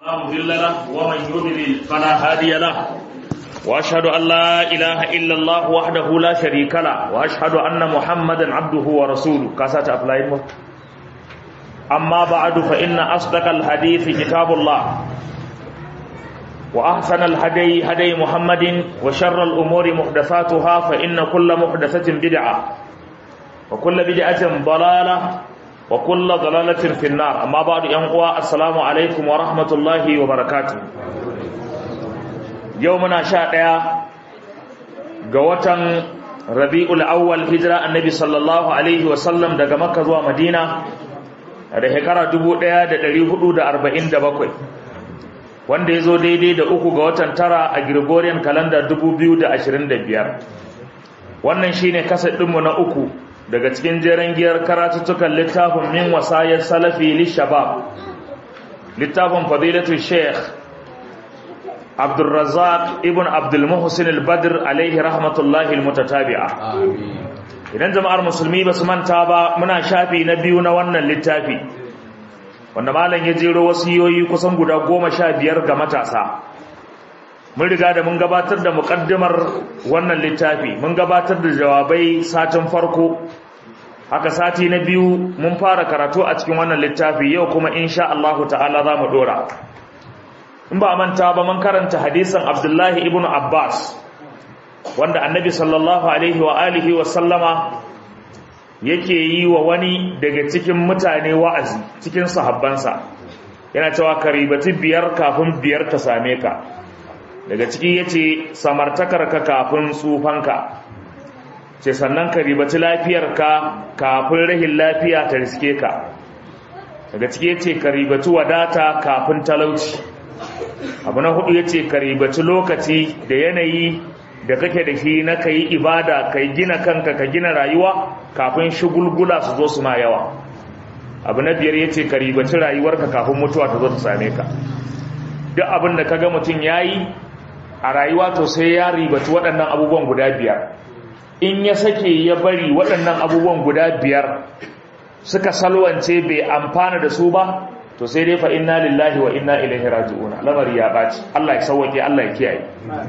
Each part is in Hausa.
مضل له ومن يضلل فلا هادي له واشهد ان لا اله الا الله وحده لا شريك له واشهد ان محمدا عبده ورسوله كاسات ابلاين اما بعد فان اصدق الحديث كتاب الله واحسن الهدي هدي محمد وشر الامور محدثاتها فان كل محدثه بدعه وكل بدعه ضلاله وكل ضلالة في النار أما بعد ينقوى السلام عليكم ورحمة الله وبركاته يومنا شاء قوة ربيع الأول هجرة النبي صلى الله عليه وسلم daga Makka zuwa Madina da shekara 1447 wanda ya zo daidai da uku ga watan tara a Gregorian calendar 2025 wannan shine kasar ɗinmu na uku daga cikin jeren giyar karatuttukan littafin min wasayar salafi lishabab littafin fadilatu sheikh abdulrazak ibn abdulmuhsin al-badr alaihi rahmatullahi al-mutatabi'a idan jama'ar musulmi ba su manta ba muna shafi na biyu na wannan littafi wanda malam ya jero wasiyoyi kusan guda goma sha biyar ga matasa mun riga da mun gabatar da muƙaddimar wannan littafi mun gabatar da jawabai satin farko haka sati na biyu mun fara karatu a cikin wannan littafi yau kuma insha Allah ta'ala za mu dora in ba manta ba mun karanta hadisin Abdullahi ibn Abbas wanda annabi sallallahu alaihi wa alihi wa sallama yake yi wa wani daga cikin mutane wa'azi cikin sahabbansa yana cewa karibati biyar kafin biyar ta same ka daga ciki ya ce samartakarka kafin tsufanka ce sannan ka ribaci lafiyarka kafin rahin lafiya ta riske ka daga ciki ya ce ka ribaci wadata kafin talauci abu na hudu ya ce ka ribaci lokaci da yanayi da kake da shi na ka yi ibada ka gina kanka ka gina rayuwa kafin shugulgula su zo suna yawa abu na biyar ya ce ka ribaci rayuwarka kafin mutuwa ta zo ta same ka duk abin da ka ga mutum ya yi a rayuwa to sai ya ribaci waɗannan abubuwan guda biyar in ya sake ya bari waɗannan abubuwan guda biyar suka salwance bai amfana da su ba to sai dai fa inna lillahi wa inna ilaihi raji'una lamari ya baci Allah ya sauke Allah ya kiyaye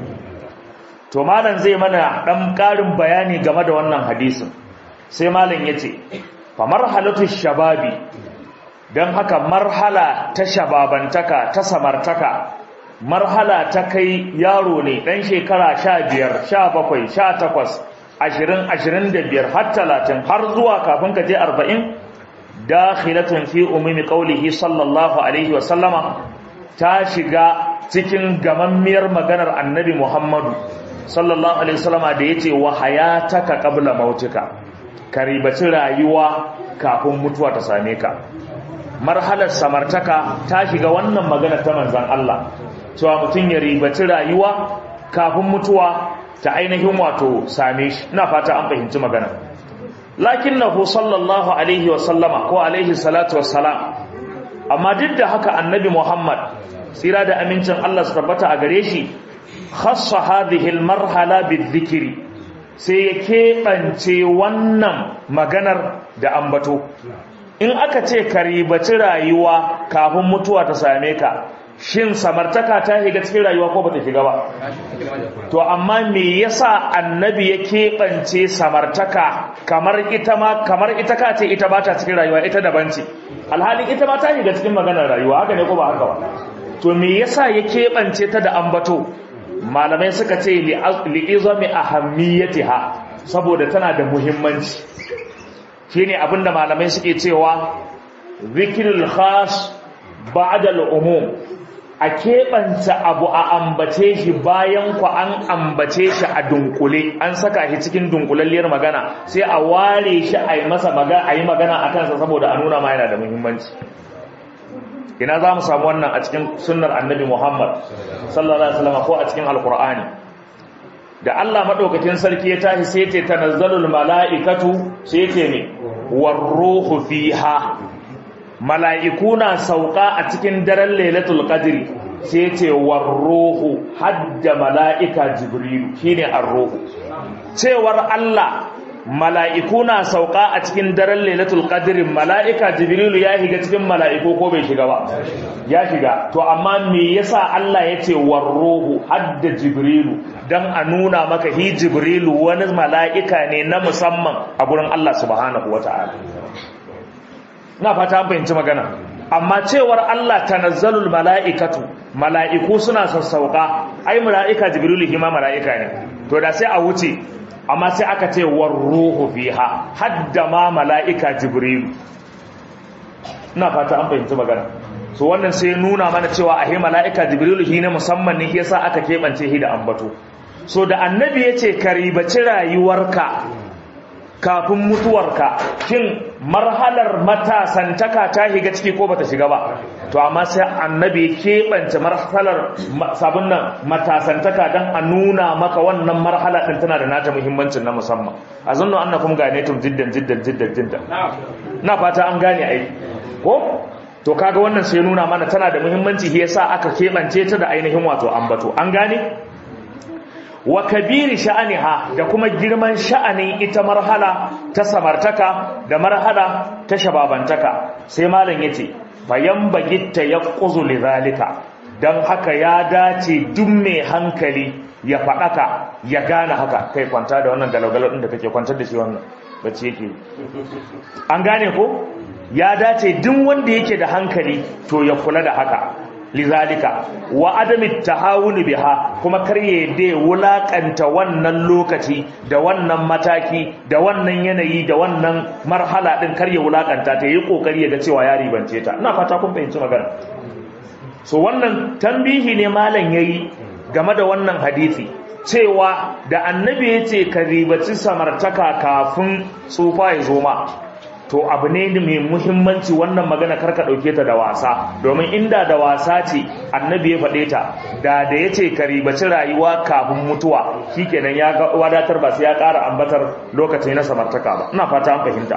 to malam zai mana dan ƙarin bayani game da wannan hadisin sai malam yace fa marhalatu shababi dan haka marhala ta shababantaka ta samartaka marhala ta kai yaro ne ɗan shekara sha biyar sha bakwai sha takwas ashirin ashirin da biyar har talatin har zuwa kafin ka je arba'in dakhilatun fi umumi qaulihi sallallahu alaihi wasallama ta shiga cikin gamammiyar maganar annabi muhammadu sallallahu alaihi wasallama da yace wa hayataka qabla mautika ka ribaci rayuwa kafin mutuwa ta same ka marhalar samartaka ta shiga wannan magana ta manzon Allah cewa mutum ya ribaci rayuwa kafin mutuwa ta ainihin wato same shi ina fata an fahimci magana lakinnahu sallallahu alaihi wa sallama ko alaihi salatu wassalam amma duk da haka annabi Muhammad tsira da amincin Allah su tabbata a gare shi khassa hadhihi almarhala bizikri sai ya keɓance wannan maganar da ambato in aka ce ka ribaci rayuwa kafin mutuwa ta same ka shin samartaka ta shiga cikin rayuwa ko bata shiga ba to amma me yasa annabi ya keɓance samartaka kamar ita ma kamar ita ka ce ita bata cikin rayuwa ita daban ce alhalin ita ma ta shiga cikin maganar rayuwa haka ne ko ba haka ba to me yasa ya keɓance ta da ambato malamai suka ce li'izami ahammiyatiha saboda tana da muhimmanci shine abinda malamai suke cewa zikrul khas ba'da al-umum a keɓanta abu a ambace shi bayan ku an ambace shi a dunkule an saka shi cikin dunkulalliyar magana sai a ware shi a yi masa magana a yi magana a kansa saboda a nuna ma yana da muhimmanci ina za mu samu wannan a cikin sunnar annabi muhammad sallallahu alaihi wasallam ko a cikin alkur'ani da Allah madaukakin sarki ya tashi sai ce tanazzalul mala'ikatu sai ce ne warruhu fiha mala'iku na sauka a cikin daren lailatul qadri sai ce warruhu hadda mala'ika jibrilu shine arruhu cewar Allah mala'iku na sauka a cikin daren lailatul qadrin mala'ika jibrilu ya shiga cikin mala'iku ko bai shiga ba ya shiga to amma me yasa Allah ya ce warruhu hadda jibrilu dan a nuna maka hi jibrilu wani mala'ika ne na musamman a gurin Allah subhanahu wata'ala na fata an fahimci magana amma cewar Allah tanazzalul mala'ikatu mala'iku suna sassauka ai mala'ika jibrilu hima mala'ika ne to da sai a wuce amma sai aka ce war ruhu fiha hadda ma mala'ika jibrilu ina fata an fahimci magana so wannan sai nuna mana cewa ahe mala'ika jibrilu shi ne musamman ne yasa aka keɓance shi da ambato so da annabi ya ce ka ribaci rayuwarka kafin mutuwarka kin marhalar matasantaka ta shiga ciki ko bata shiga ba to amma sai annabi ya keɓance marhalar sabon nan matasantaka don a nuna maka wannan marhala ɗin tana da nata muhimmancin na musamman a zunnu an na kuma gane tun jiddan jiddan jiddan jiddan na fata an gane ai ko to kaga wannan sai nuna mana tana da muhimmanci shi yasa aka keɓance ta da ainihin wato ambato an gane wa kabiri sha'aniha da kuma girman sha'anin ita marhala ta samartaka da marhala ta shababantaka sai malam yace bayan bagitta yaquzu lidhalika dan haka ya dace duk mai hankali ya fadaka ya gane haka kai kwanta da wannan galagalo din da kake kwantar da shi wannan bace yake an gane ko ya dace duk wanda yake da hankali to ya kula da haka lizalika wa adami tahawuni biha kuma karye da wulakanta wannan lokaci da wannan mataki da wannan yanayi da wannan marhala din karye wulakanta ta yi kokari ga cewa ya ribance ta ina fata kun fahimci magana so wannan tambihi ne malam yayi game da wannan hadisi cewa da annabi yace ka ribaci samartaka kafin tsufa ya zo ma to abu ne mai muhimmanci wannan magana karka ɗauke ta da wasa domin inda da wasa ce annabi ya faɗe ta da da ya ce ka ribaci rayuwa kafin mutuwa shikenan ya wadatar ba sai ya ƙara ambatar lokaci na samartaka ba ina fata an fahimta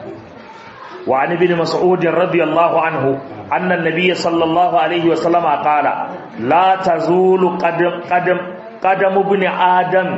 wa an ibn mas'ud radiyallahu anhu anna an-nabiy sallallahu alaihi wa sallama qala la tazulu qadam qadam qadam ibn adam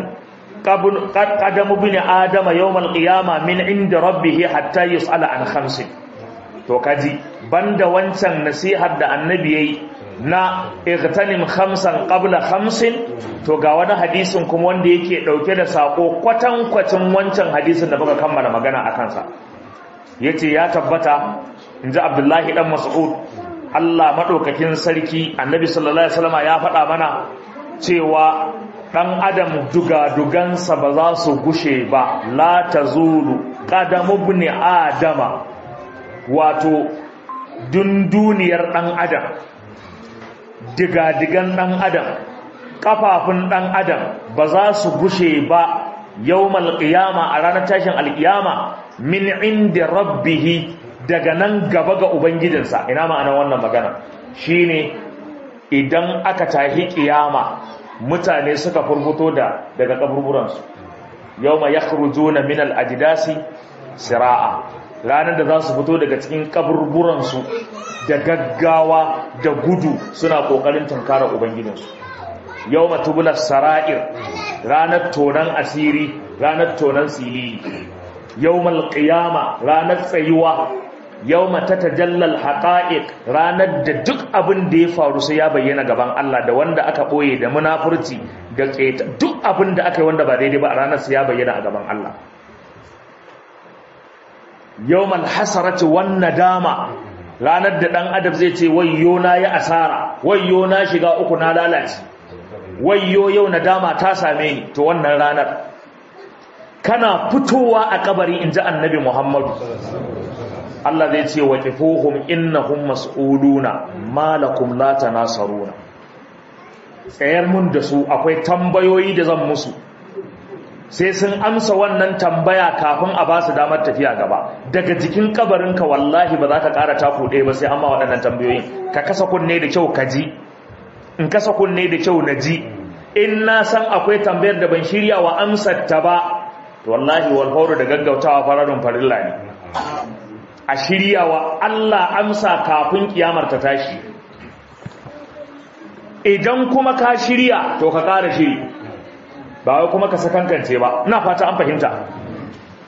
qadamu bin adama yawmal qiyama min inda rabbih hatta yus'ala an khamsin to kaji banda wancan nasihar da annabi yayi na igtanim khamsan qabla khamsin to ga wani hadisin kuma wanda yake dauke da sako kwatan kwacin wancan hadisin da muka kammala magana akan sa yace ya tabbata inji abdullahi dan mas'ud Allah madaukakin sarki annabi sallallahu alaihi wasallam ya faɗa mana cewa ɗan adam dugadugansa ba za su gushe ba la ta zulu ƙadamu ne adama wato dunduniyar ɗan adam digadigan ɗan adam ƙafafun ɗan adam ba za su gushe ba yau malƙiyama a ranar tashin alƙiyama min inda rabbihi daga nan gaba ga ubangijinsa ina ma'anar wannan magana shine idan aka tahi ƙiyama mutane suka furfuto da daga kaburburansu yau ma ya na minal ajidasi sira'a ranar da za su fito daga cikin kaburburansu da gaggawa da gudu suna ƙoƙarin tunkara ubangijinsu yau ma tubular sara'ir ranar tonan asiri ranar tonan silili yau malƙiyama ranar tsayuwa yau mata tajallal haƙa'iƙ ranar da duk abin da ya faru sai ya bayyana gaban Allah da wanda aka ɓoye da munafurci da ƙeta duk abin da aka yi wanda ba daidai ba a ranar sai ya bayyana a gaban Allah yau malhasarati wan nadama ranar da ɗan adam zai ce wayyo na yi asara wayyo na shiga uku na lalace wayyo yau nadama ta same ni to wannan ranar kana fitowa a kabari in ji annabi muhammadu Allah zai ce wa kifuhum innahum mas'uluna malakum la tanasaruna tsayar mun da su akwai tambayoyi da zan musu sai sun amsa wannan tambaya kafin a ba su damar tafiya gaba daga jikin kabarinka wallahi ba za ka ƙara taku ɗaya ba sai amma waɗannan tambayoyin ka kasa kunne da kyau ka ji in kasa kunne da kyau na ji in na san akwai tambayar da ban shirya wa amsar ta ba to wallahi wal da gaggautawa fararun farilla ne a shiryawa Allah amsa kafin kiyamar ta tashi idan kuma ka shirya to ka ƙara shiri ba wai kuma ka sakankance ba ina fata an fahimta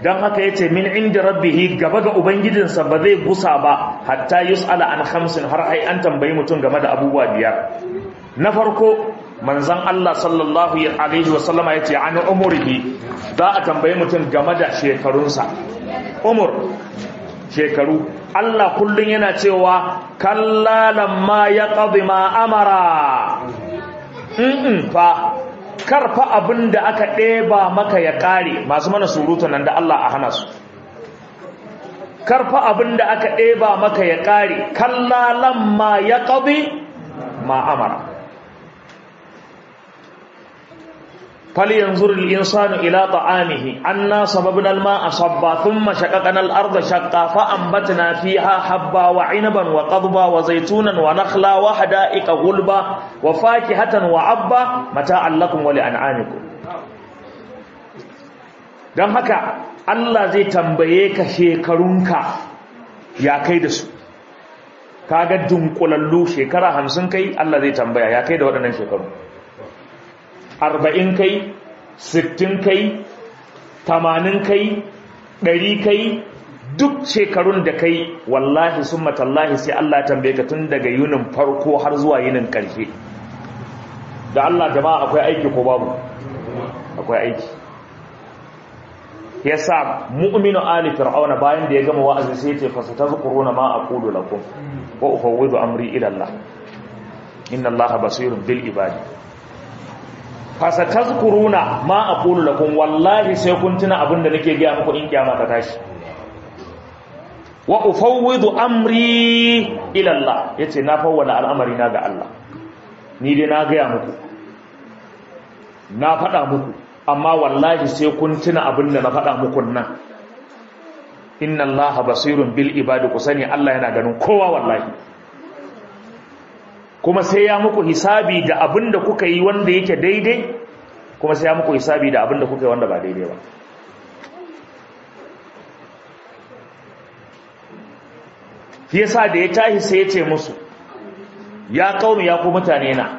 don haka ya ce min inda rabbihi gaba ga ubangijinsa ba zai gusa ba hatta yus'ala an khamsin har ai an tambayi mutum game da abubuwa biyar na farko manzon Allah sallallahu alaihi wa sallama yace an umurihi za a tambayi mutum game da shekarunsa umur shekaru Allah kullun yana cewa kallalan ma yaqdi ma amara in fa karfa abin da aka ɗeba maka ya ƙare masu mana surutu nan da Allah a hana su karfa abin da aka ɗeba maka ya ƙare kallalan ma ya ƙabi ma'amara fali yanzu insanu ila ta'amihi anna sababna alma'a sabba thumma shaqaqna al-ardha shaqqa fa anbatna fiha habba wa 'inaban wa qadba wa zaytunan wa nakhla wa hada'iqa gulba wa fakihatan wa 'abba mata'an lakum wa li'an'amikum dan haka Allah zai tambaye ka shekarunka ya kai da su kaga dunkulallu shekara 50 kai Allah zai tambaya ya kai da waɗannan shekaru arba'in kai sittin kai tamanin kai ɗari kai duk shekarun da kai wallahi sun matallahi sai Allah tambaye ka tun daga yunin farko har zuwa yinin ƙarshe da Allah jama'a akwai aiki ko babu akwai aiki yasa mu'minu ali fir'auna bayan da ya gama wa'azi sai ya ce fasatazkuruna ma aqulu lakum wa ufawwidu amri ila Allah inna Allah basirun bil ibadi fasatazkuruna ma aqulu lakum wallahi sai kun tuna abinda nake ga muku in kiyama ta tashi wa ufawwidu amri ila Allah yace na fawwala al'amari na ga Allah ni dai na ga muku na faɗa muku amma wallahi sai kun tuna abinda na faɗa muku nan inna Allah basirun bil ibadi ku sani Allah yana ganin kowa wallahi kuma sai ya muku hisabi da abin da kuka yi wanda yake daidai kuma sai ya muku hisabi da abin da kuka yi wanda ba daidai ba fi yasa da ya tashi sai ya ce musu ya kaumi ya ku mutane na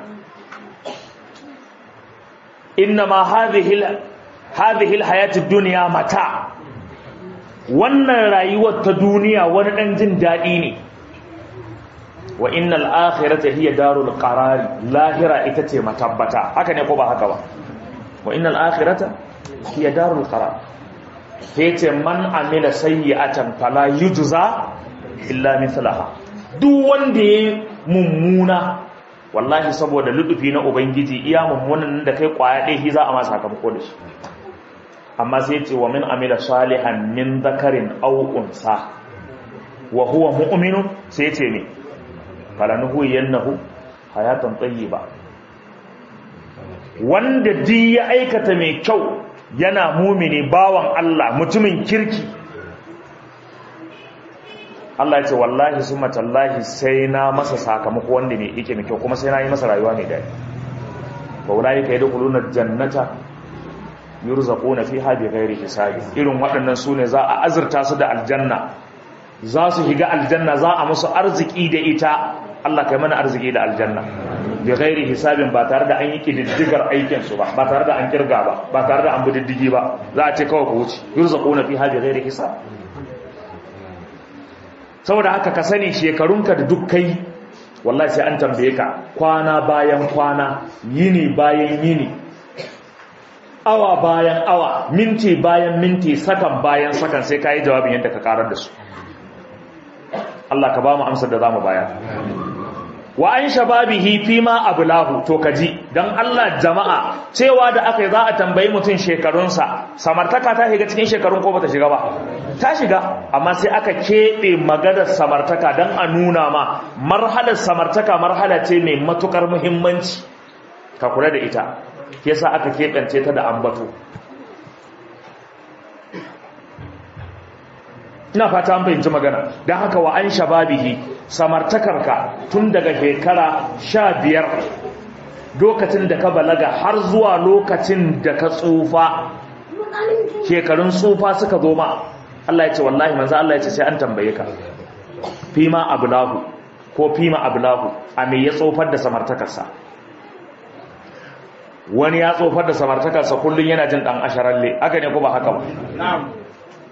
inna ma hadhihi hadhihi alhayatid dunya mata wannan rayuwar ta duniya wani dan jin dadi ne wa innal akhirata hiya darul qarar lahira ita ce matabbata haka ne ko ba haka ba wa innal akhirata hiya darul qarar yace man amila sayyi'atan fala yujza illa mithlaha duk wanda yayi mummuna wallahi saboda ludufi na ubangiji iya mummunan da kai kwaya dai shi za a ma sakamako da shi amma sai yace wa min amila salihan min dhakarin aw unsa wa huwa mu'minun sai yace ne falanuhuyiyannahu hayatan tayyiba wanda duk ya aikata mai kyau yana mumini bawan Allah mutumin kirki Allah ya ce wallahi summa tallahi sai na masa sakamako wanda ne yake mai kyau kuma sai na yi masa rayuwa mai daɗi fa ulai ka yadkhuluna jannata yurzaquna fiha bighairi hisabi irin waɗannan sune za a azurta su da aljanna za su higa aljanna za a musu arziki da ita Allah kai mana arziki da aljanna bi ghairi hisabin ba tare da an yi kididdigar aikin su ba ba tare da an kirga ba ba tare da an bididdigi ba za a ce kawai ku wuce yurzaquna fiha bi ghairi hisab saboda haka ka sani shekarunka da duk kai wallahi sai an tambaye ka kwana bayan kwana yini bayan yini awa bayan awa minti bayan minti sakan bayan sakan sai ka yi jawabin yadda ka karar da su Allah ka ba mu amsar da za mu bayar wa an shababihi fi ma ablahu to kaji dan Allah jama'a cewa da aka yi za a tambayi mutum shekarunsa samartaka ta shiga cikin shekarun ko bata shiga ba ta shiga amma sai aka keɓe maganar samartaka dan a nuna ma marhalar samartaka marhala ce mai matukar muhimmanci ka kula da ita yasa aka keɓance ta da ambato ina fata an fahimci magana don haka wa an shababihi samartakarka tun daga shekara sha biyar lokacin da ka balaga har zuwa lokacin da ka tsufa shekarun tsufa suka zo ma Allah ya ce wallahi manzo Allah ya ce sai an tambaye ka fima ablahu ko fima ablahu a me ya tsofar da samartakarsa wani ya tsofar da samartakarsa kullun yana jin dan asharalle haka ne ko ba haka ba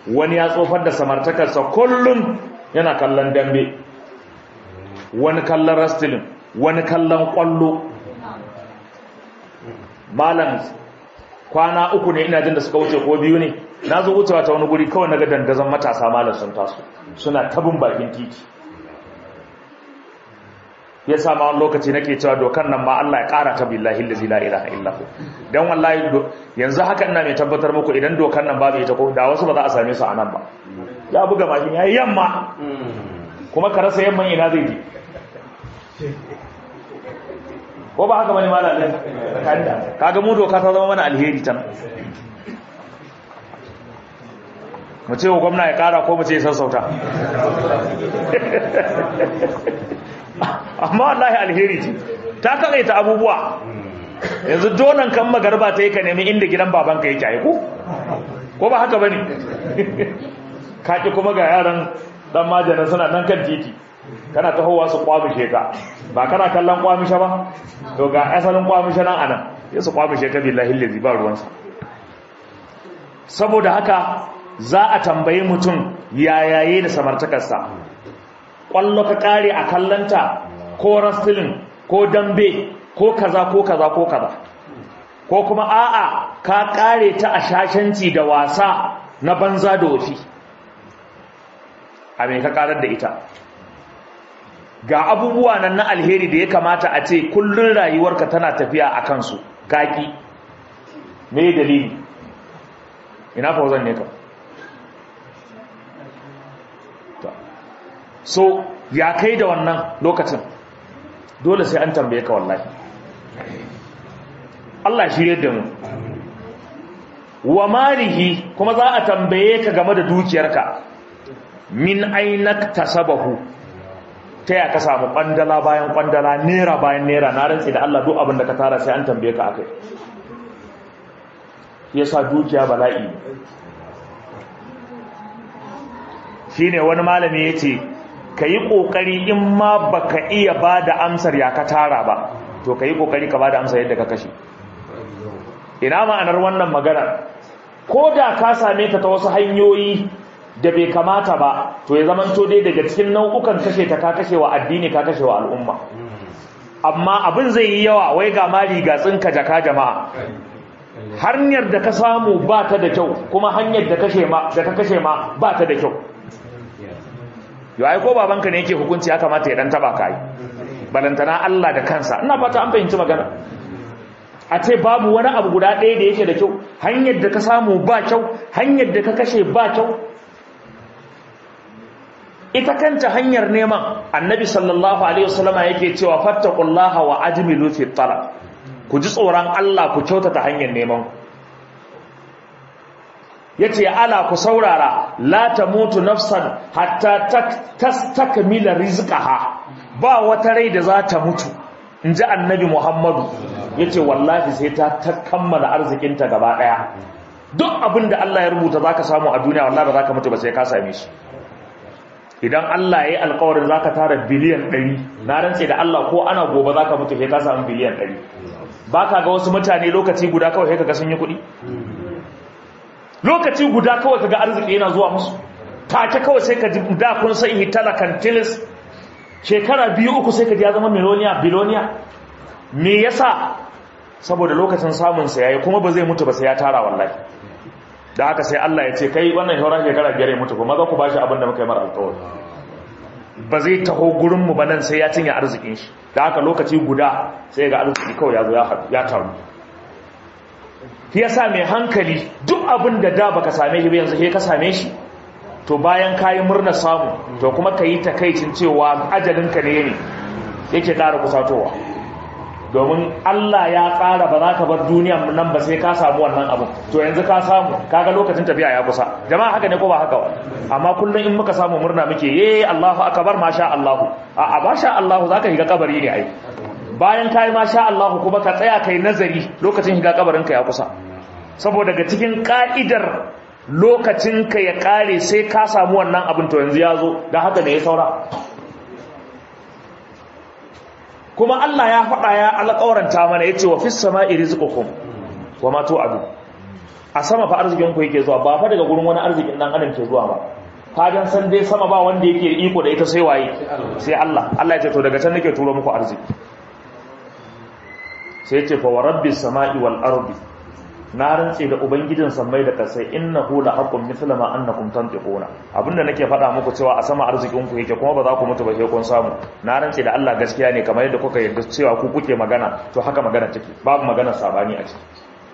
wani ya tsofar da samartakarsa kullum yana kallon dambe wani kallon rastilin wani kallon kwallo malam kwana uku ne ina jin da suka wuce ko biyu ne na zo wucewa ta wani guri kawai naga dandazon matasa malam sun taso suna tabin bakin titi ya sa ma wani lokaci nake cewa dokan nan ma Allah ya kara ta billahi allazi la ilaha illa hu dan wallahi yanzu haka ina mai tabbatar muku idan dokan nan babu ita ko da wasu ba za a same su a nan ba ya buga mashin yayi yamma kuma ka rasa yamman ina zai je ko ba haka bane malamin kaga mu doka ta zama mana alheri tan mu ce wa gwamna ya kara ko mu ce sassauta amma wallahi alheri ce ta ta abubuwa yanzu donan kan magarba ta yi ka nemi inda gidan babanka yake aiku ko ba haka bane kaki kuma ga yaran dan majalan suna nan kan titi kana tahowa su kwamishe ka ba kana kallon kwamishe ba to ga asalin kwamishe nan anan ya su kwamishe ka billahi lazi ba ruwansa saboda haka za a tambayi mutum yayaye da samartakarsa kwallo ka kare a kallanta ko wrestling ko dambe ko kaza ko kaza ko kaza ko kuma a'a ka kare ta a shashanci da wasa na banza da wofi a me ka karar da ita ga abubuwa nan na alheri da ya kamata a ce kullun rayuwarka tana tafiya a kansu kaki me dalili ina fauzan ne ka so ya kai da wannan lokacin dole sai an tambaye ka wallahi Allah shirye da mu wa malihi kuma za a tambaye ka game da dukiyarka min ainak tasabahu ta ya ka samu kwandala bayan kwandala nera bayan nera na rantsi da Allah duk abin da ka tara sai an tambaye ka akai yasa dukiya bala'i shine wani malami yace kayi kokari in ma baka iya bada amsar ya ka tara ba to kayi kokari ka bada amsar yadda ka kashe ina ma'anar wannan magana ko da ka same ta ta wasu hanyoyi da bai kamata ba to ya zamanto dai daga cikin nau'ukan kashe ta ka kashe wa addini ka kashe wa al'umma amma abin zai yi yawa wai ga mari ga tsinka jaka jama'a hanyar da ka samu ba ta da kyau kuma hanyar da kashe ma da ka kashe ma ba ta da kyau yau ai ko babanka ne yake hukunci ya kamata ya dan taba ka yi balantana Allah da kansa ina fata an fahimci magana a ce babu wani abu guda ɗaya da yake da kyau hanyar da ka samu ba kyau hanyar da ka kashe ba kyau ita kanta hanyar neman annabi sallallahu alaihi wasallama yake cewa fattaqullaha wa ajmilu fi talab ku ji tsoron Allah ku kyautata hanyar neman yace ala ku saurara la tamutu nafsan hatta tastakmila rizqaha ba wata rai da za ta mutu inji annabi Muhammadu yace wallahi sai ta ta kammala arzikinta gaba daya duk abin da Allah ya rubuta zaka samu a duniya wallahi ba zaka mutu ba sai ka same shi idan Allah ya yi alkawarin za ka tara biliyan ɗari na rantse da Allah ko ana gobe za ka mutu sai ka samu biliyan ɗari ba ka ga wasu mutane lokaci guda kawai sai ka ga sun yi kuɗi lokaci guda kawai ka ga arziki yana zuwa musu take kawai sai ka ji da kun san hitala kantilis shekara biyu uku sai ka ji ya zama miloniya biloniya me yasa saboda lokacin samun sa yayi kuma ba zai mutu ba sai ya tara wallahi da haka sai Allah ya ce kai wannan shauran shekara biyar ya mutu kuma za ku ba shi abin da muka yi mara alkawari ba zai taho gurinmu ba nan sai ya cinye arzikin shi da haka lokaci guda sai ga arziki kawai ya zo ya taru shi yasa mai hankali duk abin da da baka same shi ba yanzu sai ka same shi to bayan kayi murna samu to kuma ka yi takaicin cewa ajalinka ne ne yake ƙara kusatowa domin Allah ya tsara ba za ka bar duniyan nan ba sai ka samu wannan abu to yanzu ka samu kaga lokacin tafiya ya kusa jama'a haka ne ko ba haka ba amma kullum in muka samu murna muke ye Allahu akbar masha Allahu a a masha Allahu zaka shiga kabari ne ai bayan kai masha Allahu kuma ka tsaya kai nazari lokacin shiga kabarin ka ya kusa saboda daga cikin ka'idar lokacin ka ya kare sai ka samu wannan abin to yanzu ya zo dan haka ne ya saura kuma Allah ya faɗa ya alƙawaranta mana yace wa fis sama'i rizqukum wa ma tu'adu a sama fa arzikin ku yake zuwa ba fa daga gurin wani arzikin dan adam ke zuwa ba kagan san dai sama ba wanda yake iko da ita sai waye sai Allah Allah ya ce to daga can nake turo muku arziki sai ya ce fa warabbis samai wal ardi na rantse da ubangijin sammai da kasai innahu la haqqun mithla ma annakum tantiquna abinda nake faɗa muku cewa a sama arzikin ku yake kuma ba za ku mutu ba sai kun samu na rantse da Allah gaskiya ne kamar yadda kuka yarda cewa ku kuke magana to haka magana take babu magana sabani a ciki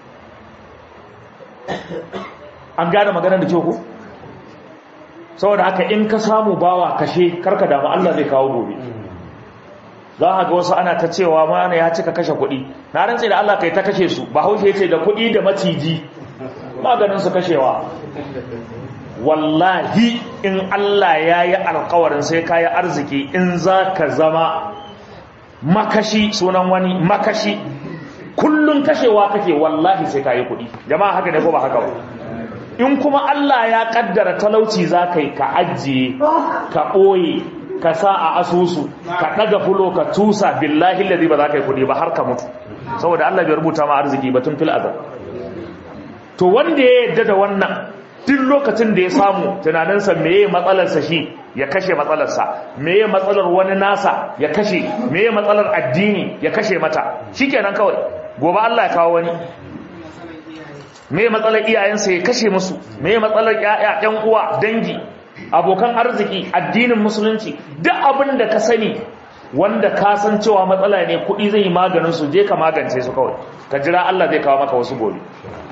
an gane maganar da ke ku saboda haka in ka samu bawa kashe karka damu Allah zai kawo gobe za a ga wasu ana ta cewa mana ya cika kashe kuɗi na rantse da Allah kai ta kashe su ba haushe ce da kuɗi da maciji maganin su kashewa wallahi in Allah ya yi alkawarin sai ka yi arziki in za ka zama makashi sunan wani makashi kullum kashewa kake wallahi sai ka yi kuɗi jama'a haka ne ko ba haka ba in kuma Allah ya kaddara talauci za ka yi ka ajiye ka ɓoye ka sa a asusu ka ɗaga fulo ka tusa billahi lalzi ba za ka yi kuɗi ba har ka mutu saboda Allah bai rubuta ma arziki ba tun fil azal to wanda ya yadda da wannan duk lokacin da ya samu tunaninsa meye matsalarsa shi ya kashe matsalarsa meye matsalar wani nasa ya kashe meye matsalar addini ya kashe mata shikenan kawai gobe Allah ya kawo wani me matsalar iyayensa ya kashe musu me matsalar ƴaƴan uwa dangi abokan arziki addinin musulunci duk abin da ka sani wanda ka san cewa matsala ne kuɗi zai yi maganin su je ka magance su kawai ka jira Allah zai kawo maka wasu gobe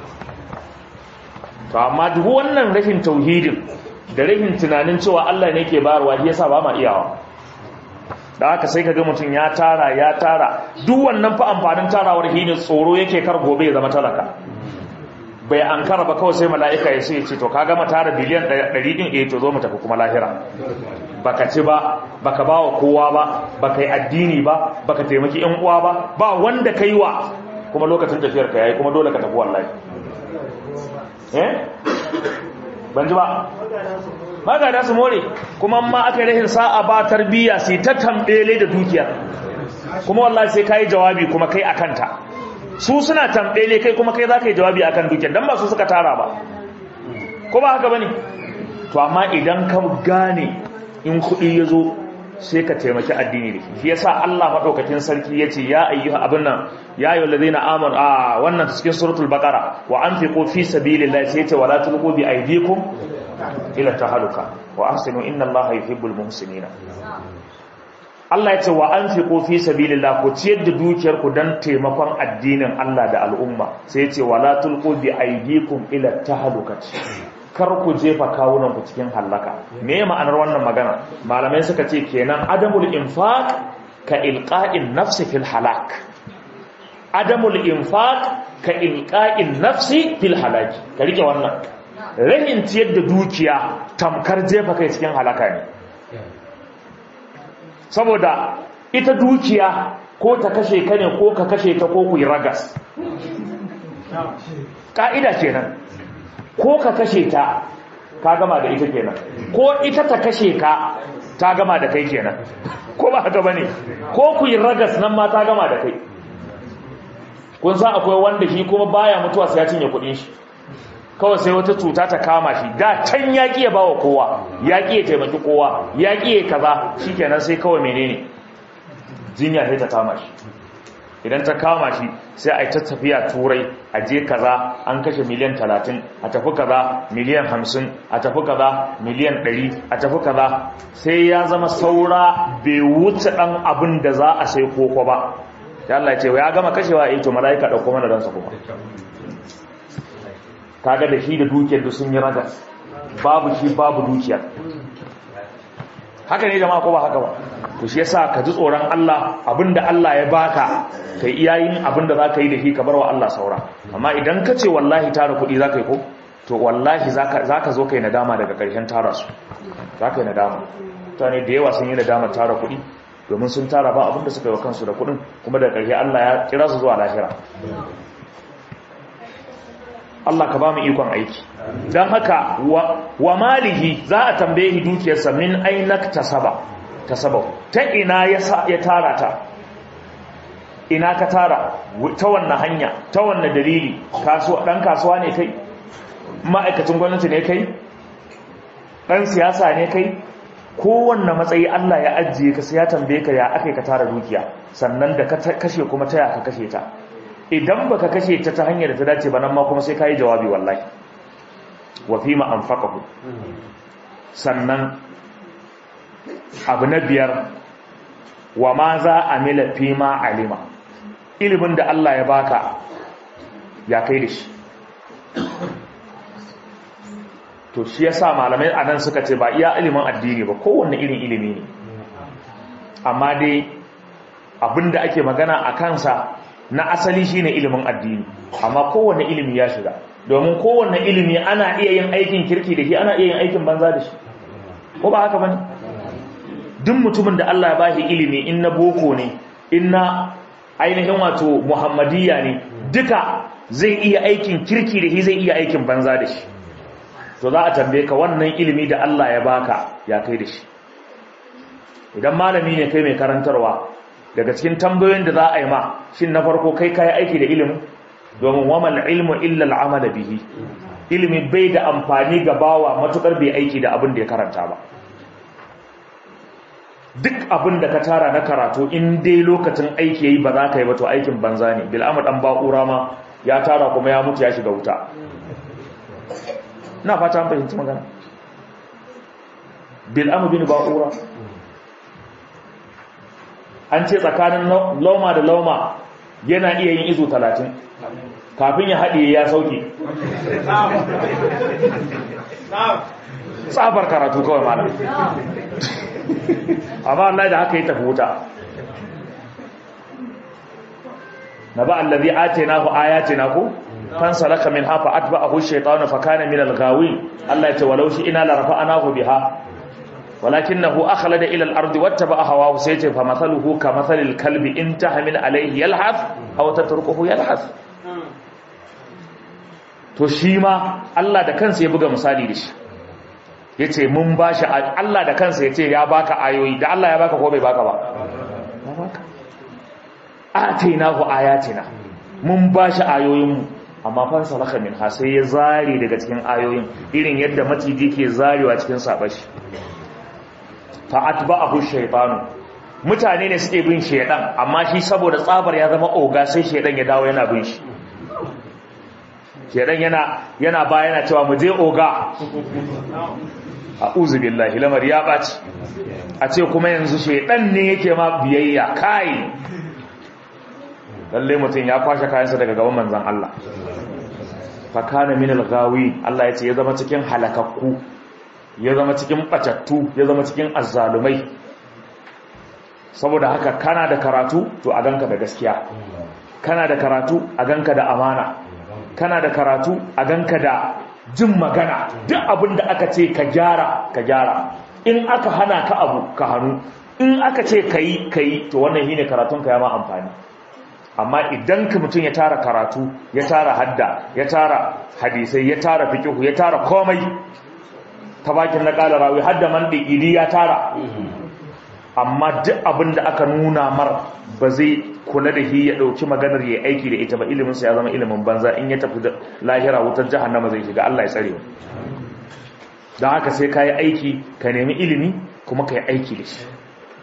to amma duk wannan rashin tauhidin da rashin tunanin cewa Allah ne ke bayarwa shi yasa ba ma iyawa da haka sai ka ga mutum ya tara ya tara duk wannan fa amfanin tarawar hinin tsoro yake kar gobe ya zama talaka bai an kara ba kawai sai mala'ika ya sai ce to ka gama tara biliyan 100 din eh to zo mu tafi kuma lahira baka ci ba baka bawa kowa ba baka yi addini ba baka taimaki yan uwa ba ba wanda kai wa kuma lokacin tafiyar ka yayi kuma dole ka tafi wallahi eh ban ji ba magada su more kuma ma aka rahin sa'a ba tarbiyya sai ta tambele da dukiyar kuma wallahi sai kai jawabi kuma kai akanta su suna tambele kai kuma kai za ka yi jawabi akan dukiyar don ba su suka tara ba ko ba haka ba ne to amma idan ka gane in kuɗi ya zo sai ka taimaki addini da shi yasa Allah maɗaukakin sarki ya ce ya ayyuha abin nan ya yi wallazi na amon a wannan cikin suratul baqara wa an fi fi sabilillahi sai ce wala tulqu bi aydikum ila tahaluka wa ahsinu inna allaha yuhibbul muhsinina Allah ya ce wa an fi fi sabilillah ku ciyar da dukiyar ku dan taimakon addinin Allah da al'umma sai ya ce wala tulqu bi aydikum ila tahlukati kar ku jefa kawunan ku cikin halaka me ma'anar wannan magana malamai suka ce kenan adamul infaq ka ilqa'in nafsi fil halak adamul infaq ka ilqa'in nafsi fil halaki ka rike wannan rahin ciyar da dukiya tamkar jefa kai cikin halaka ne saboda ita dukiya ko ta kashe ka ne ko ka kashe ta ko ku yi ragas ƙa'ida kenan ko ka kashe ta ka gama da ita kenan ko ita ta kashe ka ta gama da kai kenan ko ba haka bane ko ku yi ragas nan ma ta gama da kai kun san akwai wanda shi kuma baya mutuwa sai ya cinye kuɗin shi kawai sai wata cuta ta kama shi da can ya ƙiya ba wa kowa ya ƙiya taimaki kowa ya ƙiya kaza shi kenan sai kawai menene jinya sai ta kama shi idan ta kama shi sai a yi ta tafiya turai a je kaza an kashe miliyan talatin a tafi kaza miliyan hamsin a tafi kaza miliyan ɗari a tafi kaza sai ya zama saura bai wuce ɗan abin da za a sai koko ba ya Allah ce ya gama kashewa ya yi to mala'ika ɗauko mana ransa kuma kaga da shi da dukiyar da sun yi raga babu shi babu dukiyar haka ne jama'a ko ba haka ba to shi yasa ka ji tsoron Allah abinda Allah ya baka kai iyayin abinda zaka yi da shi ka bar wa Allah saura amma idan ka ce wallahi tara kuɗi zaka yi ko to wallahi zaka zaka zo kai nadama daga ƙarshen tara su zaka yi nadama mutane da yawa sun yi nadama tara kuɗi domin sun tara ba abinda suka yi wa kansu da kuɗin kuma daga ƙarshe Allah ya kira su zuwa lahira Allah ka ba mu ikon aiki don haka wa malihi za a tambaye dukiyarsa min ainak tasaba tasaba ta ina ya tara ta ina ka tara ta wannan hanya ta wannan dalili dan kasuwa ne kai ma'aikacin gwamnati ne kai ɗan siyasa ne kai kowanne matsayi Allah ya ajiye ka sai ya tambaye ka ya aka ka tara dukiya sannan da ka kashe kuma ta ya ka kashe ta idan baka kashe ta ta hanyar da ta dace ba nan ma kuma sai ka yi jawabi wallahi wa fi ma anfaqahu sannan abu na biyar wa ma za a mila fi ma alima ilimin da Allah ya baka ya kai da shi to shi yasa malamai anan suka ce ba iya ilimin addini ba kowanne irin ilimi ne amma dai abinda ake magana a kansa na asali shine ilimin addini amma kowanne ilimi ya shiga domin kowanne ilimi ana iya yin aikin kirki da shi ana iya yin aikin banza da shi ko ba haka bane duk mutumin da Allah ya bashi ilimi in na boko ne in na ainihin wato muhammadiyya ne duka zai iya aikin kirki da shi zai iya aikin banza da shi to za a tambaye ka wannan ilimi da Allah ya baka ya kai da shi idan malami ne kai mai karantarwa daga cikin tambayoyin da za a yi ma shin na farko kai kai aiki da ilimin domin wamal ilmu illa al'amala bihi ilimi bai da amfani ga bawa matukar bai aiki da abin da ya karanta ba duk abin da ka tara na karatu in dai lokacin aiki yayi ba za ka yi ba to aikin banza ne bil amad an ba'ura ma ya tara kuma ya mutu ya shiga wuta na fata an fahimci magana bil amad bin ba'ura an ce tsakanin lauma da lauma yana iya yin izo talatin kafin ya haɗe ya sauke tsabar karatu kawai malam amma Allah da haka yi tafi wuta na ba allazi atina ku ayatina ku kan salaka min hafa atba'ahu shaytanu fa kana min al-ghawi Allah ya ce walau shi ina la rafa'anahu biha walakinahu akhlada ila al-ardi wattaba'a hawahu sai ce fa mathaluhu ka mathalil kalbi in tahmil alayhi yalhath aw tatrukuhu yalhath to shi ma Allah da kansa ya buga misali da shi yace mun bashi Allah da kansa yace ya baka ayoyi da Allah ya baka ko bai baka ba ya baka atainahu ayatina mun bashi ayoyin mu amma fa salaka min ha sai ya zare daga cikin ayoyin irin yadda maciji ke zarewa cikin sabashi fa atba'ahu shaytanu mutane ne suke bin shaydan amma shi saboda tsabar ya zama oga sai shaydan ya dawo yana bin shi shaydan yana yana ba yana cewa mu je oga a'udhu billahi lamar ya baci a ce kuma yanzu shaydan ne yake ma biyayya kai lalle mutum ya kwashe kayansa daga gaban manzon Allah fa kana min al-ghawi Allah ya ce ya zama cikin halakakku ya zama cikin batattu ya zama cikin azzalumai saboda haka kana da karatu to a ganka da gaskiya kana da karatu a ganka da amana kana da karatu a ganka da jin magana duk abin da aka ce ka gyara ka gyara in aka hana ka abu ka hannu in aka ce ka yi ka yi to wannan shine karatun ka ya ma amfani amma idan ka mutum ya tara karatu ya tara hadda ya tara hadisai ya tara fikihu ya tara komai ta bakin na ƙala rawi hadda man ɗigiri ya tara amma duk abin da aka nuna mar ba zai kula da shi ya ɗauki maganar ya aiki da ita ba iliminsa ya zama ilimin banza in ya tafi lahira wutar jahannama zai shiga Allah ya tsare don haka sai ka yi aiki ka nemi ilimi kuma ka yi aiki da shi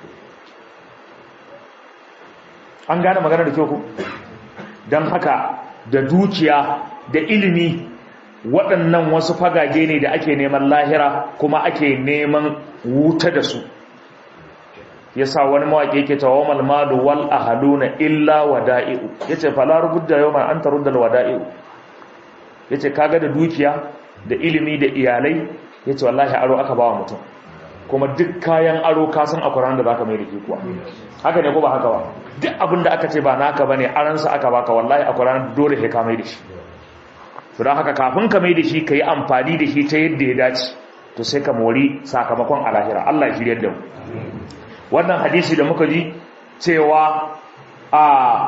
an gane magana da kyau ku don haka da dukiya da ilimi waɗannan wasu fagage ne da ake neman lahira kuma ake neman wuta da su yasa wani mawaƙi yake tawamal malu wal ahaluna illa wada'i'u yace fala rubudda yawman anta ruddal wada'i'u yace kaga da dukiya da ilimi da iyalai yace wallahi aro aka bawa mutum kuma duk kayan aro ka san akwai da zaka mai da kuwa haka ne ko ba haka ba duk abin da aka ce ba naka bane aransa aka baka wallahi akwai ranar dole sai ka mai da shi to don haka kafin ka mai da shi ka yi amfani da shi ta yadda ya dace to sai ka mori sakamakon alahira Allah ya shirya da mu wannan hadisi da muka ji cewa a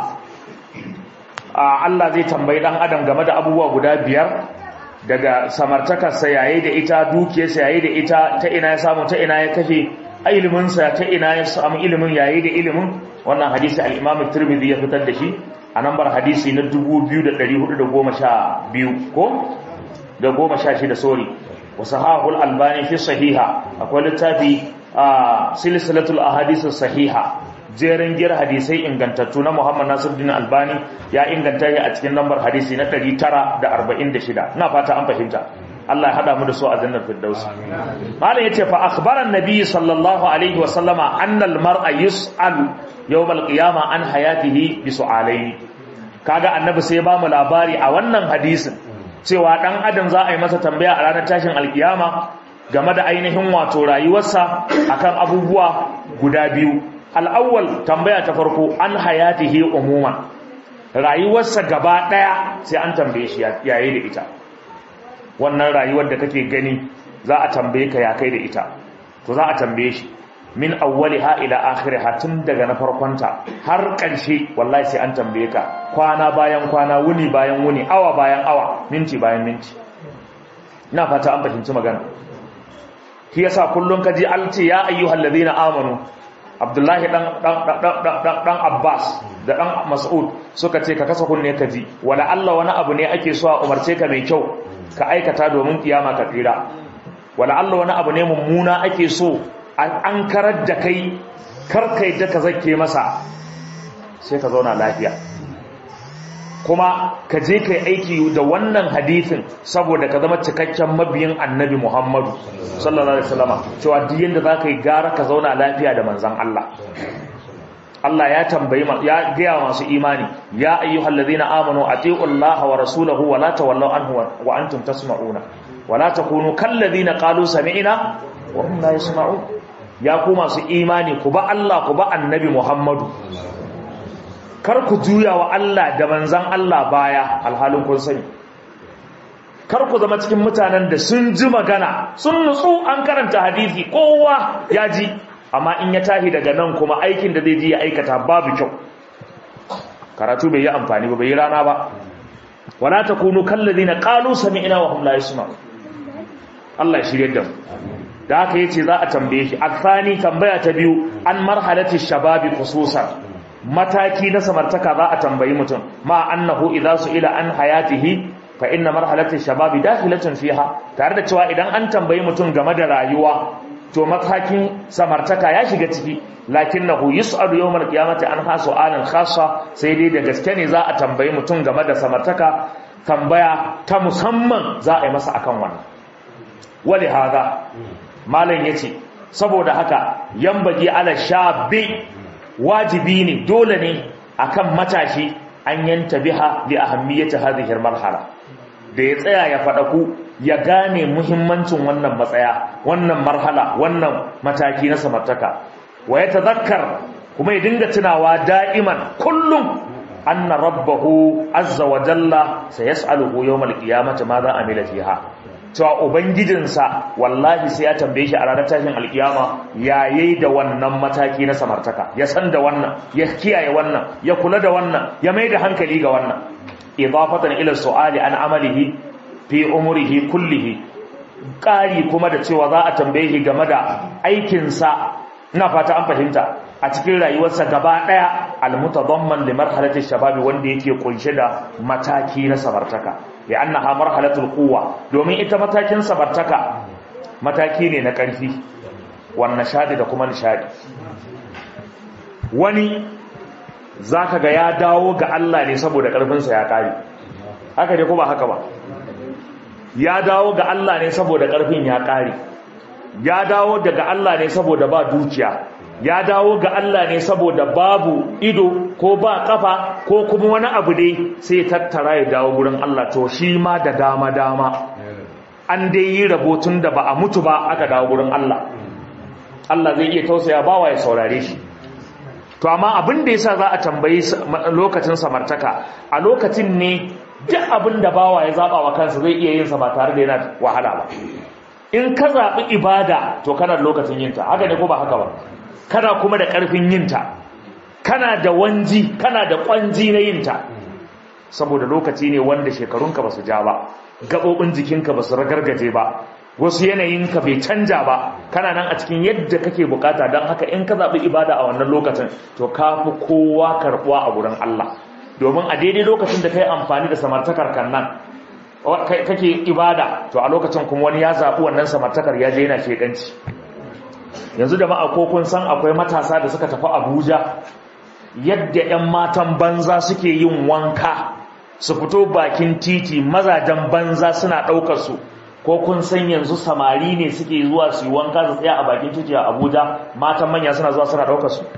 Allah zai tambayi dan adam game da abubuwa guda biyar daga samartakarsa yayi da ita dukiyarsa yayi da ita ta ina ya samu ta ina ya kashe iliminsa ta ina ya samu ilimin yayi da ilimin wannan hadisi al-Imam Tirmidhi ya fitar da shi a nambar hadisi na 2412 ko da goma sha shida sori wa sahahul albani fi sahiha akwai littafi a silsilatul ahadith sahiha jerin gir hadisai ingantattu na Muhammad Nasiruddin Albani ya inganta shi a cikin lambar hadisi na 946 ina fata an fahimta Allah ya hada mu da su a jannar firdaus malam yace fa akhbara an-nabi sallallahu alaihi wa sallama anna al-mar'a yus'al yawm al-qiyamah an hayatihi bi su'alaini kaga annabi sai ba mu labari a wannan hadisin cewa dan adam za a yi masa tambaya a ranar tashin alkiyama game da ainihin wato rayuwarsa akan abubuwa guda biyu al'awwal tambaya ta farko an hayatihi umuman rayuwarsa gaba daya sai an tambaye shi yayi da ita wannan rayuwar da kake gani za a tambaye ka ya kai da ita to za a tambaye shi min awwaliha ila akhiriha tun daga na farkonta har ƙarshe wallahi sai an tambaye ka kwana bayan kwana wuni bayan wuni awa bayan awa minti bayan minti ina fata an fahimci magana shi yasa kullun kaji an ce ya ayyuhal ladina amanu abdullahi dan dan dan dan abbas da dan mas'ud suka ce ka kasa kunne ka ji wala Allah wani abu ne ake so a umarce ka mai kyau ka aikata domin kiyama ka tsira wala Allah wani abu ne mummuna ake so an karar da kai karkai da ka zake masa sai ka zauna lafiya kuma ka je kai aiki da wannan hadithin saboda ka zama cikakken mabiyin annabi Muhammadu sallallahu alaihi wasallam cewa duk yanda zaka yi gara ka zauna lafiya da manzon Allah Allah ya tambayi ya gaya masu imani ya ayyuhallazina amanu atiullaha wa rasulahu wa la tawallaw anhu wa antum tasma'una wa la takunu kallazina qalu sami'na wa hum la yasma'un ya ku masu imani ku ba Allah ku ba annabi Muhammadu kar ku juya wa Allah da manzan Allah baya alhalin kun sani kar ku zama cikin mutanen da sun ji magana sun nutsu an karanta hadisi kowa ya ji amma in ya tahi daga nan kuma aikin da zai ji ya aikata babu kyau karatu bai yi amfani ba bai yi rana ba wala takunu kallazina qalu sami'na wa hum la yasma'un Allah ya shirye da mu da haka yace za a tambaye shi athani tambaya ta biyu an marhalati shababi khususan mataki na samartaka za a tambayi mutum ma annahu idza su'ila an hayatihi fa inna marhalati shababi dakhilatun fiha tare da cewa idan an tambayi mutum game da rayuwa to matakin samartaka ya shiga ciki lakinnahu yus'alu yawmal qiyamati an ha su'alan khassa sai dai da gaske ne za a tambayi mutum game da samartaka tambaya ta musamman za a yi masa akan wannan wali hada malam yace saboda haka yambagi ala shabi wajibi ne dole ne akan matashi an yanta biha li ahammiyati hadhihi marhala da ya tsaya ya ku ya gane muhimmancin wannan matsaya wannan marhala wannan mataki na samartaka wa ya tazakkar kuma ya dinga tunawa da'iman kullum anna rabbahu azza wa jalla sayas'aluhu yawmal qiyamati ma za amila fiha cewa ubangijinsa wallahi sai ya tambaye shi a ranar tashin alkiyama yayi da wannan mataki na samartaka ya san da wannan ya kiyaye wannan ya kula da wannan ya mai da hankali ga wannan idafatan ila su'ali an amalihi fi umrihi kullihi ƙari kuma da cewa za a tambaye shi game da aikinsa ina fata an fahimta a cikin rayuwarsa gaba ɗaya almutadamman li marhalati shababi wanda yake kunshe da mataki na samartaka li annaha marhalatul quwwa domin ita matakin samartaka mataki ne na ƙarfi wan nishadi da kuma nishadi wani zaka ga ya dawo ga Allah ne saboda ƙarfinsa ya kare haka ne ko ba haka ba ya dawo ga Allah ne saboda ƙarfin ya ƙare ya dawo daga Allah ne saboda ba dukiya ya dawo ga Allah ne saboda babu ido ko ba kafa ko kuma wani abu dai sai tattara ya dawo gurin Allah to shi ma da dama dama an dai yi rabotun da ba a mutu ba aka dawo gurin Allah Allah zai iya tausaya bawa ya saurare shi to amma abin da yasa za a tambayi lokacin samartaka a lokacin ne duk abin da bawa ya zaba wa kansa zai iya yin sa ba tare da yana wahala ba in ka zaɓi ibada to kana da lokacin yinta haka ne ko ba haka ba kana kuma da ƙarfin yinta kana da wanji kana da ƙwanji na yinta saboda lokaci ne wanda shekarunka ba su ja ba gaɓoɓin jikinka ba su ragargaje ba wasu yanayinka bai canja ba kana nan a cikin yadda kake bukata don haka in ka zaɓi ibada a wannan lokacin to ka fi kowa karɓuwa a gurin Allah domin a daidai lokacin da ka yi amfani da samartakar kan nan kake ibada to a lokacin kuma wani ya zaɓi wannan samartakar ya je yana shekanci yanzu da ma'a ko kun san akwai matasa da suka tafi abuja yadda 'yan matan banza suke yin wanka su fito bakin titi mazajen banza suna ɗaukar su ko kun san yanzu samari ne suke zuwa su yi wanka su tsaya a bakin titi a abuja matan manya suna zuwa suna ɗaukar su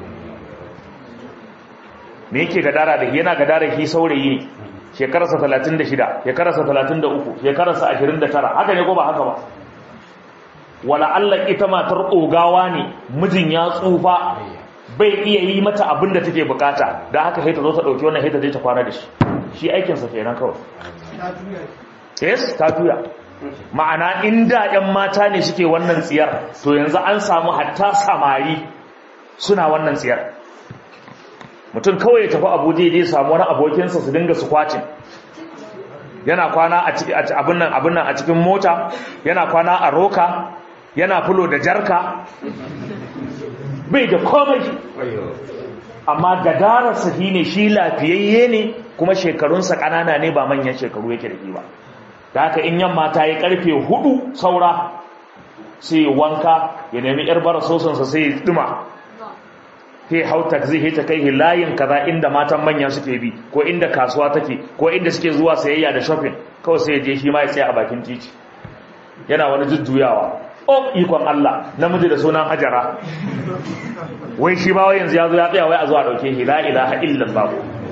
me yake gadara da yana gadara shi saurayi ne shekararsa 36 shekararsa 33 shekararsa 29 haka ne ko ba haka ba wala Allah ita matar ogawa ne mijin ya tsufa bai iya yi mata abin da take bukata da haka haita zo ta dauki wannan haita zai ta kwana da shi shi aikinsa kenan kawai yes ta tuya ma'ana inda yan mata ne suke wannan tsiyar to yanzu an samu hatta samari suna wannan tsiyar mutum kawai ya tafi abuja ya samu wani abokinsa su dinga su kwacin yana kwana a abin nan abin nan a cikin mota yana kwana a roka yana fulo da jarka bai da komai amma gadararsa shi ne shi lafiyayye ne kuma shekarunsa ƙanana ne ba manyan shekaru yake da ba da haka in yamma ta yi karfe hudu saura sai wanka ya nemi yar bara sosansa sai ya duma sai hau taxi sai ta kai layin kaza inda matan manya suke bi ko inda kasuwa take ko inda suke zuwa sayayya da shopping kawai sai ya je shi ma ya tsaya a bakin titi yana wani jujjuyawa oh ikon Allah namiji da sunan hajara wai shi ba wai yanzu ya zo ya tsaya wai a zuwa dauke shi la ilaha illallah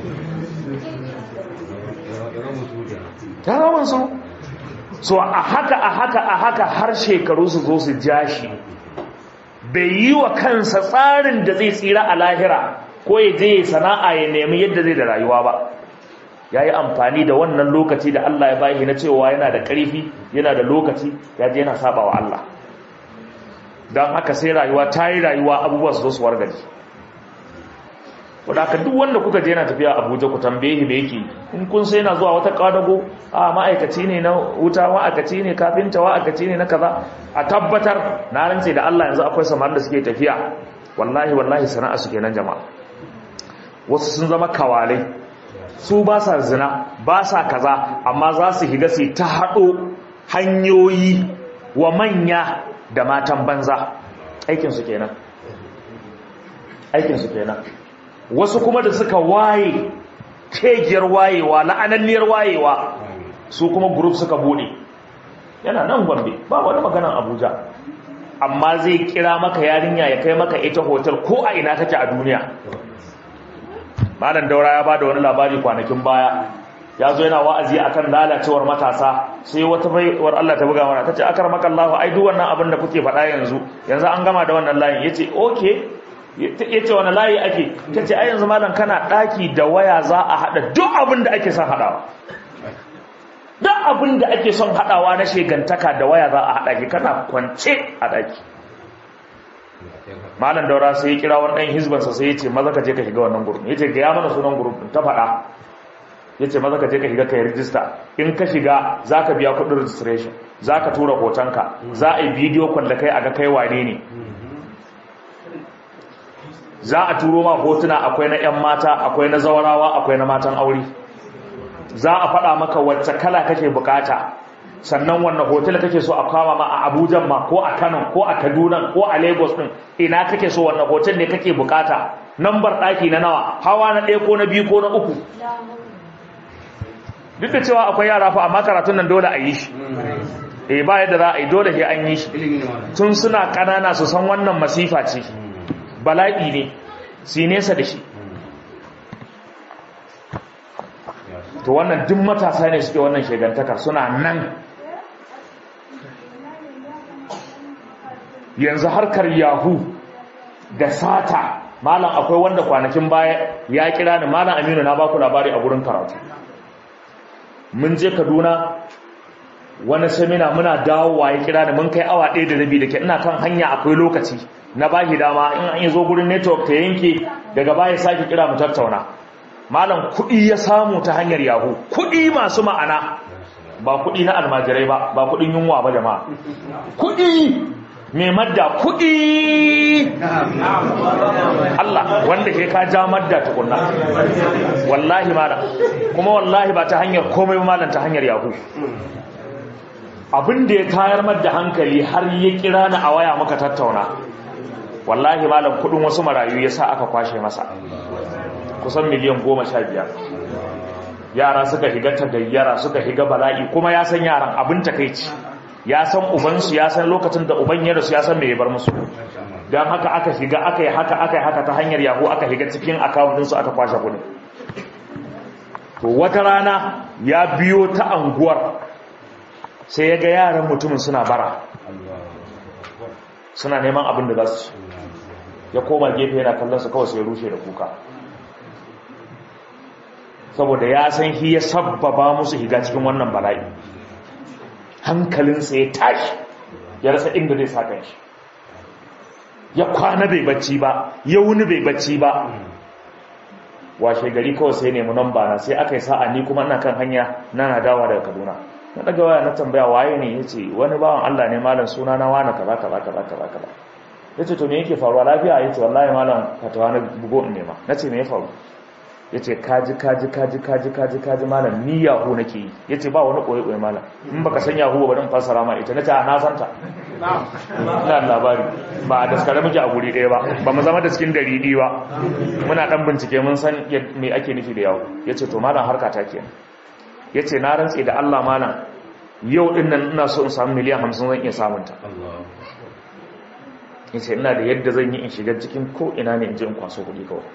ta rawan su so a haka a haka a haka har shekaru su zo su ja shi bai yi wa kansa tsarin da zai tsira a lahira ko ya je sana'a ya nemi yadda zai da rayuwa ba ya yi amfani da wannan lokaci da Allah ya bayi na cewa yana da ƙarfi yana da lokaci ya je yana saba wa Allah don haka sai rayuwa ta yi rayuwa abubuwa su zo su wargaji wadda duk wanda kuka je yana tafiya abuja ku tambaye shi da yake in kun sai yana zuwa wata kadago a ma'aikaci ne na wuta ma'aikaci ne kafinta ma'aikaci ne na kaza a tabbatar na rantse da Allah yanzu akwai samar da suke tafiya wallahi wallahi sana'a su kenan jama'a wasu sun zama kawalai su ba sa zina ba sa kaza amma za su higa su ta haɗo hanyoyi wa manya da matan banza aikinsu kenan aikinsu kenan wasu kuma da suka waye kegiyar wayewa la'ananniyar wayewa su kuma group suka bude yana nan gombe ba wani maganan abuja amma zai kira maka yarinya ya kai maka ita hotel ko a ina take a duniya malam daura ya bada wani labari kwanakin baya ya zo yana wa'azi akan lalacewar matasa sai wata baiwar Allah ta buga mana tace akar maka Allah ai duk wannan abin da kuke faɗa yanzu yanzu an gama da wannan layin yace okay yace wani layi ake tace ai yanzu malam kana daki da waya za a hada duk abin da ake son hadawa duk abin da ake son hadawa na shegantaka da waya za a hada ki kana kwance a daki malam daura sai ya kira wani dan hizban sa sai yace maza ka je ka shiga wannan group yace ga ya mana sunan group ta faɗa yace maza ka je ka shiga ka yi register in ka shiga zaka biya kuɗin registration zaka tura hotonka za a yi bidiyo kwalla kai a ga kai wane ne za a turo ma hotuna akwai na 'yan mata akwai na zawarawa akwai na matan aure za a faɗa maka wacce kala kake bukata sannan wannan hotel kake so a kama ma a abuja ma ko a kano ko a kaduna ko a lagos din ina kake so wannan hotel ne kake bukata nambar ɗaki na nawa hawa na ɗaya ko na biyu ko na uku duk da cewa akwai yara fa amma karatun nan dole a yi shi eh ba yadda za a yi dole sai an yi shi tun suna ƙanana su san wannan masifa ce bala'i ne su nesa da shi to wannan duk matasa ne suke wannan shegantakar suna nan yanzu harkar yahu da sata malam akwai wanda kwanakin baya ya kira ni malam aminu na baku labari a gurin karatu mun je kaduna wani semina muna dawowa ya kira ni mun kai awa ɗaya da rabi da ke ina kan hanya akwai lokaci na bashi dama in an yi zo gurin network ta yanke daga baya sake kira mu tattauna malam kuɗi ya samu ta hanyar yahu kuɗi masu ma'ana ba kuɗi na almajirai ba ba kuɗin yunwa ba jama'a kuɗi mai madda kuɗi Allah wanda ke ka ja madda tukunna wallahi malam kuma wallahi ba ta hanyar komai malam ta hanyar yahu abin da ya tayar madda hankali har ya kira ni a waya muka tattauna wallahi malam kudin wasu marayu ya sa aka kwashe masa kusan miliyan goma sha biyar yara suka higa tagayyara suka higa bala'i kuma ya san yaran abin takaici ya san ubansu ya san lokacin da uban ya rasu ya san me ya bar musu don haka aka shiga aka yi haka aka yi haka ta hanyar yahu aka shiga cikin akawuntinsu aka kwashe kudin to wata rana ya biyo ta anguwar sai ya ga yaran mutumin suna bara suna neman abin da za su ya koma gefe yana kallon su kawai sai ya rushe da kuka saboda ya san shi ya sabbaba musu higa cikin wannan bala'i hankalinsa ya tashi ya rasa inda zai saka shi ya kwana bai bacci ba ya wuni bai bacci ba washe gari kawai sai nemi namba na sai aka yi sa'a ni kuma ina kan hanya na na dawa daga kaduna na daga waya na tambaya waye ne yace wani bawan Allah ne malam suna na wani kaza kaza kaza kaza kaza yace to me yake faruwa lafiya yace wallahi malam fatawa na bugo in nema nace me ya faru yace kaji kaji kaji kaji kaji kaji malam ni yahu nake yi yace ba wani koyi koyi malam in baka san yahu ba dan fassara ma ita nace a na santa ina labari ba a daskare muke a guri ɗaya ba ba mu zama da cikin daridi ba muna dan bincike mun san me ake nufi da yahu yace to malam harka ta kenan ya ce na rantse da Allah mana yau din nan ina so in samu miliyan hamsin zan iya samunta ya ce ina da yadda zan yi in shiga cikin ko ina ne in je in kwaso kuɗi kawai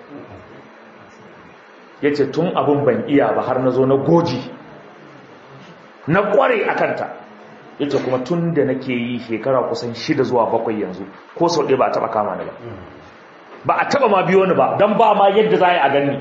ya ce tun abin ban iya ba har na zo na goji na kware a kanta ya ce kuma tun da nake yi shekara kusan shida zuwa bakwai yanzu ko sau ɗaya ba a taɓa kama ni ba ba a taɓa ma biyo ni ba don ba ma yadda za a yi a gani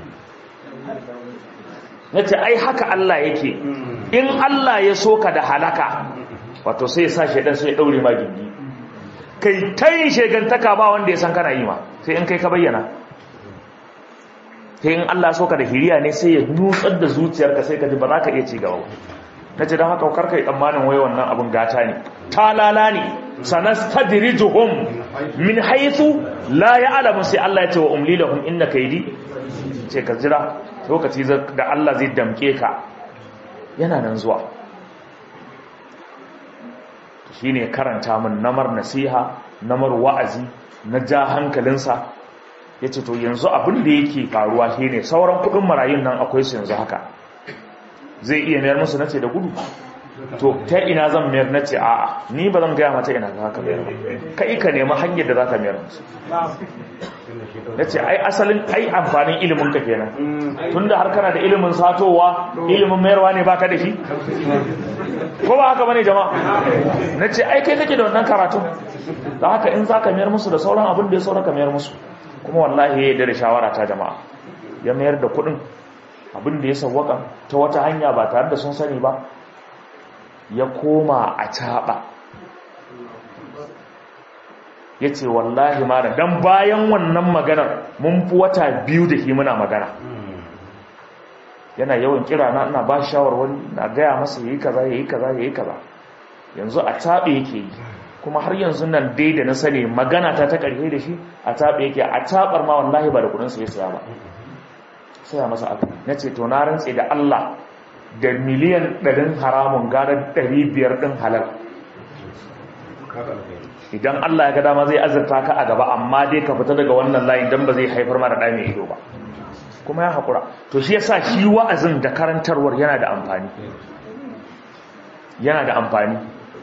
na ce ai haka Allah yake in Allah ya so ka da halaka wato sai ya sa shaidan sai ya daure ma gindi kai ta yin shegantaka ba wanda ya san kana yi ma sai in kai ka bayyana sai in Allah so ka da hiriya ne sai ya nutsar da zuciyarka sai ka ji ba za ka iya ci gaba na ce don haka karka yi tsammanin wai wannan abin gata ne talala ne sanastadrijuhum min haythu la ya'lamu sai Allah ya ce wa umli lahum inna kaydi ce ka jira lokaci da Allah zai damke ka yana nan zuwa shi ne karanta min namar nasiha namar wa'azi na ja hankalinsa ya ce to yanzu abin da yake faruwa shi ne sauran kudin marayun nan akwai su yanzu haka zai iya mayar musu nace da gudu to ta ina zan mayar nace a'a ni ba zan gaya mata ina ga haka mayar kai ka nemi hanyar da za ka mayar musu na ce ai asalin ai amfanin ilimin ka kenan tunda har kana da ilimin satowa ilimin mayarwa ne baka da shi ko ba haka bane jama'a na ce ai kai kake da wannan karatun da haka in za ka mayar musu da sauran abin da ya sauran ka mayar musu kuma wallahi ya yarda da shawara ta jama'a ya mayar da kuɗin abin da ya sawwaka ta wata hanya ba tare da sun sani ba ya koma a caɓa ya ce wallahi mana don bayan wannan maganar mun fi wata biyu da shi muna magana yana yawan kira na ina ba shawarwari na gaya masa yayi kaza yayi kaza yayi kaza yanzu a taɓe yake yi kuma har yanzu nan dai da na sani magana ta ta ƙarfe da shi a taɓe yake a taɓar ma wallahi ba da kuɗin sa ya saya ba saya masa aka na ce to na rantse da Allah da miliyan ɗarin haramun gara ɗari biyar ɗin halal idan Allah ya ga dama zai azurta ka a gaba amma dai ka fita daga wannan layin don ba zai haifar mara ɗa mai ido ba kuma ya haƙura to shi yasa shi wa'azin da karantarwar yana da amfani yana da amfani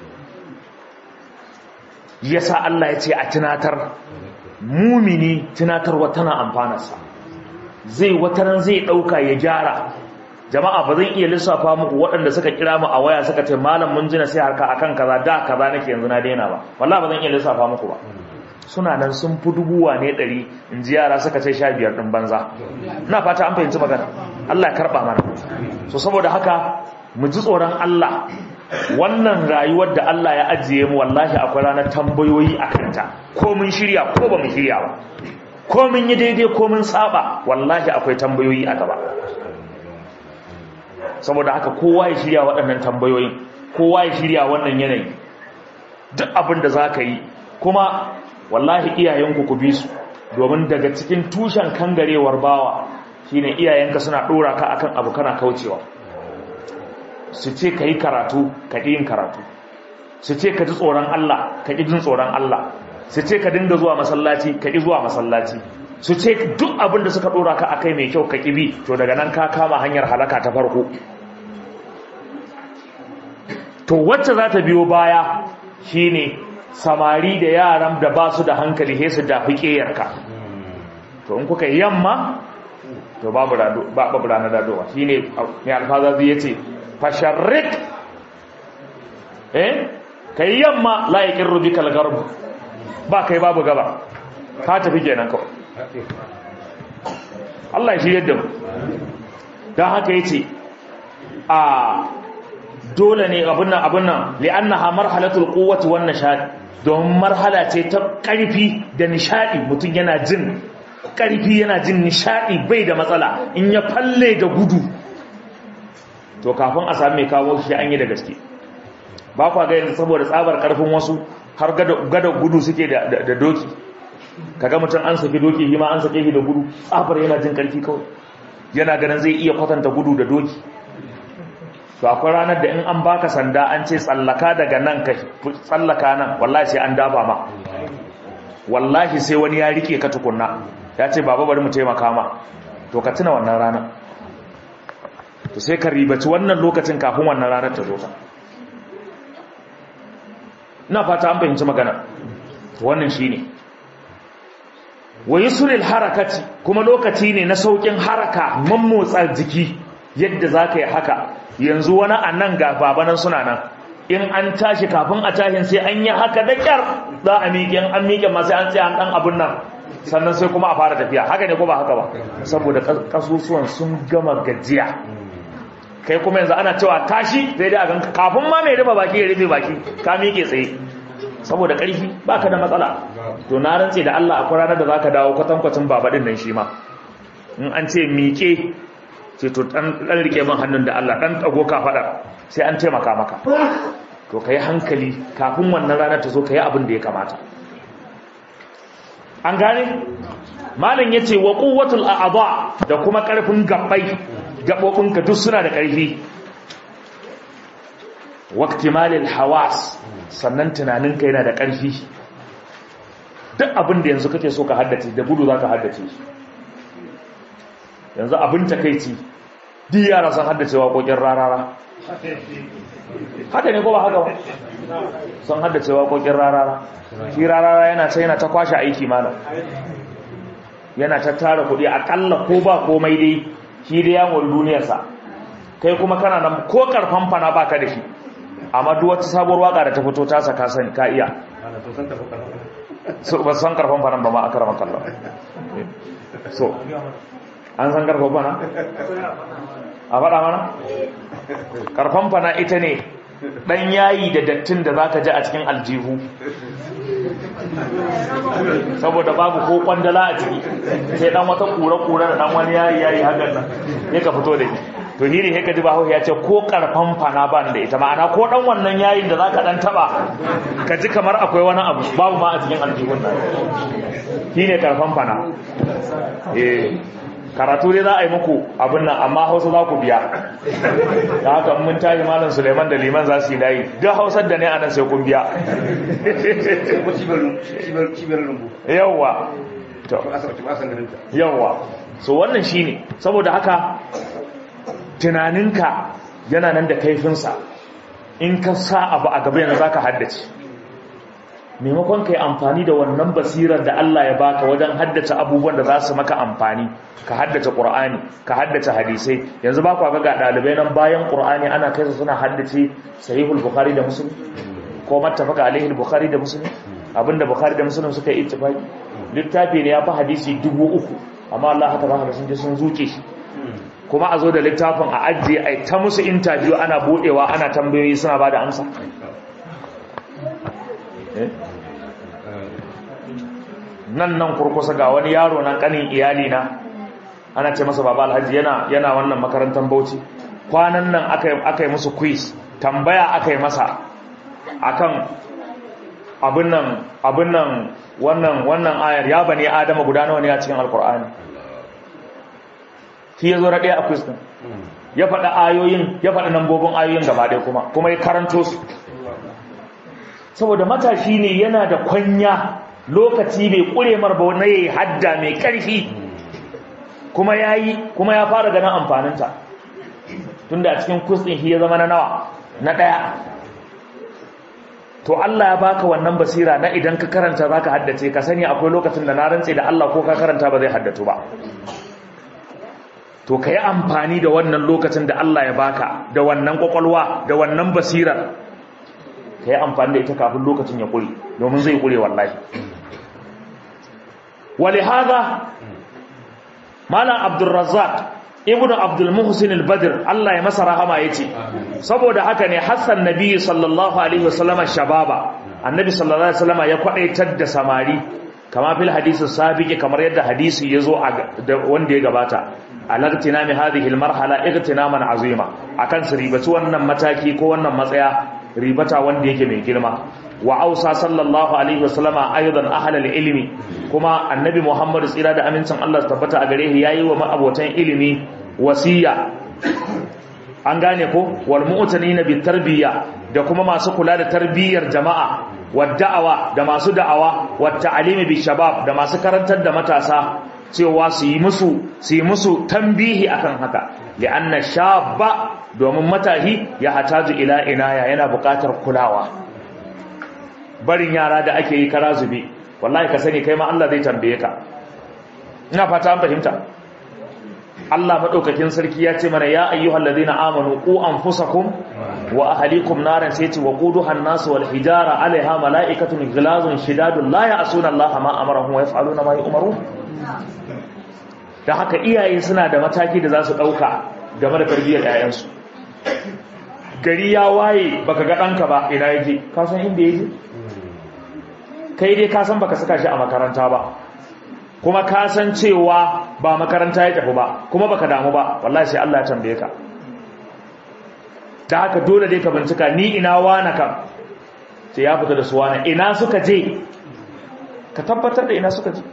yasa Allah ya ce a tunatar mumini tunatarwa tana amfanarsa zai wataran zai ɗauka ya gyara jama'a ba zan iya lissafa muku waɗanda suka kira mu a waya suka ce malam mun ji nasiha ka akan kaza da kaza nake yanzu na daina ba wallahi ba zan iya lissafa muku ba suna nan sun fi dubuwa ne ɗari in ji yara suka ce sha biyar ɗin banza ina fata an fahimci magana Allah ya karɓa mana so saboda haka mu ji tsoron Allah wannan rayuwar da Allah ya ajiye mu wallahi akwai ranar tambayoyi a kanta ko mun shirya ko ba mu shirya ba ko mun yi daidai ko mun saba wallahi akwai tambayoyi a gaba saboda haka kowa ya shirya waɗannan tambayoyin kowa ya shirya wannan yanayi duk abin da za ka yi kuma wallahi iyayenku ku bi su domin daga cikin tushen kangarewar bawa shine iyayenka suna ɗora ka akan abu kana kaucewa su ce ka yi karatu ka ƙi yin karatu su ce ka ji tsoron Allah ka ƙi jin tsoron Allah su ce ka dinga zuwa masallaci ka ƙi zuwa masallaci su ce duk abin da suka ɗora ka akai mai kyau ka ƙi bi to daga nan ka kama hanyar halaka ta farko to wacce za ta biyo baya shine samari da yaran da ba su da hankali sai su dafi ƙeyarka to in kuka yamma to babu babu ranar dadowa shine mai alfazazi yace fasharrik eh kai yamma la yaqirru bikal garb ba kai babu gaba ka tafi kenan kawai Allah shi yadda mu dan haka yace a dole ne abun nan abun nan li'annaha marhalatul quwwati wan nishad don marhala ce ta karfi da nishadi mutum yana jin karfi yana jin nishadi bai da matsala in ya falle da gudu to kafin a sami mai kawo shi an yi da gaske ba kwa ga yanzu saboda tsabar karfin wasu har gada gudu suke da doki kaga mutum an saki doki hima an sake shi da gudu tsabar yana jin karfi kawai yana ganin zai iya kwatanta gudu da doki to akwai ranar da in an baka sanda an ce tsallaka daga nan ka tsallaka nan wallahi sai an dafa ma wallahi sai wani ya rike ka tukunna ya ce baba bari mu taimaka ma to ka tuna wannan ranar to sai ka ribaci wannan lokacin kafin wannan ranar ta zo ta ina fata an fahimci magana to wannan shine wa yusril harakati kuma lokaci ne na saukin haraka mammotsa jiki yadda zaka yi haka yanzu wani annan ga babanan suna nan in an tashi kafin a tashin sai an yi haka da kyar za a miƙe an miƙe ma sai an tsaya an dan abun nan sannan sai kuma a fara tafiya haka ne ko ba haka ba saboda kasusuwan sun gama gajiya kai kuma yanzu ana cewa tashi sai dai a ganka kafin ma mai rufe baki ya rufe baki ka miƙe tsaye saboda ƙarfi baka da matsala to na rantse da Allah akwai ranar da zaka dawo kwatankwacin babadin nan shi ma in an ce miƙe ce to dan dan rike min hannun da Allah dan tago ka fada sai an taimaka maka to kai hankali kafin wannan ranar ta zo kai abin da ya kamata an gane malam yace wa quwwatul a'dha da kuma karfin gabbai gabobinka duk suna da karfi waqtimalil hawas sannan tunaninka yana da karfi duk abin da yanzu kake so ka haddace da gudu zaka haddace shi yanzu abin takeici duk yara sun haddace waƙoƙin rarara haka ne ko ba haka ba sun haddace waƙoƙin rarara shi rarara yana ta yana ta kwashe aiki mana yana ta tara kuɗi akalla ko ba komai dai shi da yawon duniyarsa kai kuma kana nan ko karfan fana baka da shi amma duk wata sabuwar waka da ta fito ta saka sani ka iya so ba san karfan fana ba ma a karama kallon so an san karfan fana a faɗa mana karfan fana ita ne ɗan yayi da dattin da za ka ji a cikin aljihu saboda babu ko kwandala a ciki sai dan wata kura-kura da dan wani yayi yayi hakan nan ya ka fito da shi to hiri sai ka ji bahaushe ya ce ko karfan fana ban da ita ma'ana ko dan wannan yayin da zaka dan taba ka ji kamar akwai wani abu babu ma a cikin aljihun nan shine karfan fana eh karatu dai za a yi muku abin nan amma hausa za ku biya da haka mun tashi malam suleiman da liman za su yi layi duk hausar da ne a nan sai kun biya yawwa yawwa so wannan shine saboda haka tunaninka yana nan da kaifinsa in ka sa abu a gaba yanzu za ka haddace maimakon ka yi amfani da wannan basirar da Allah ya baka wajen haddace abubuwan da za su maka amfani ka haddace ƙur'ani ka haddace hadisai yanzu ba kwa ga ɗalibai nan bayan ƙur'ani ana kai su suna haddace sahihul bukhari da muslim ko mattafaka alaihi bukhari da muslim abinda bukhari da muslim suka yi ittifaki littafi ne ya fi hadisi dubu uku amma Allah haka ba sun je sun zuke shi kuma a zo da littafin a ajiye a ta musu interview ana budewa ana tambayoyi suna ba da amsa nan nan kurkusa ga wani yaro nan kanin iyali na ana ce masa baba alhaji yana yana wannan makarantar bauchi kwanan nan aka yi musu quiz tambaya aka yi masa akan abin nan abin nan wannan wannan ayar ya bane adama guda nawa ne a cikin alkur'ani shi ya zo na ɗaya a kristin ya faɗa ayoyin ya faɗa nambobin ayoyin gaba ɗaya kuma kuma ya karanto su saboda matashi ne yana da kwanya lokaci bai ƙure marba na yayi hadda mai ƙarfi kuma ya yi kuma ya fara ganin amfaninta tunda a cikin kristin shi ya zama na nawa na ɗaya to Allah ya baka wannan basira na idan ka karanta zaka haddace ka sani akwai lokacin da na rantse da Allah ko ka karanta ba zai haddatu ba to kai amfani da wannan lokacin da Allah ya baka da wannan kwakwalwa da wannan basirar kai amfani da ita kafin lokacin ya kure domin zai kure wallahi walihada malam abdurrazzaq ibnu abdul muhsin al-badr Allah ya masa rahama yace saboda haka ne hassan nabi sallallahu alaihi wasallam shababa annabi sallallahu alaihi wasallam ya kwadaitar da samari kama fil hadisi sabiqi kamar yadda hadisi yazo wanda ya gabata alagtina mi hadhihi al-marhala igtinaman azima akan su ribaci wannan mataki ko wannan matsaya ribata wanda yake mai girma wa ausa sallallahu alaihi wasallama aidan ahlal ilmi kuma annabi muhammad tsira da amincin Allah tabbata a gare shi yayi wa ma'abotan ilimi wasiya an gane ko wal mu'tanina bit tarbiyya da kuma masu kula da tarbiyyar jama'a wad da'awa da masu da'awa wat ta'limi bi shabab da masu karantar da matasa cewa su yi musu su yi musu tambihi akan haka li'anna shabba domin matahi ya hataju ila inaya yana buƙatar kulawa barin yara da ake yi kara zube wallahi ka sani kai ma Allah zai tambaye ka ina fata an fahimta Allah madaukakin sarki ya ce mana ya ayyuhal ladina amanu qu anfusakum wa ahlikum naran sai ce waquduha an-nas wal hijara alaiha malaikatun ghilazun shidadun la ya'suna Allah ma amarahum wa yaf'aluna ma yu'marun da haka iyaye suna da mataki da za su dauka game da tarbiyyar 'ya'yansu gari ya waye baka ga ɗanka ba ina yake ka san inda yake kai dai ka san baka saka shi a makaranta ba kuma ka san cewa ba makaranta ya tafi ba kuma baka damu ba wallahi sai Allah ya tambaye ka da haka dole dai ka bincika ni ina wana kam sai ya fita da su wana ina suka je ka tabbatar da ina suka je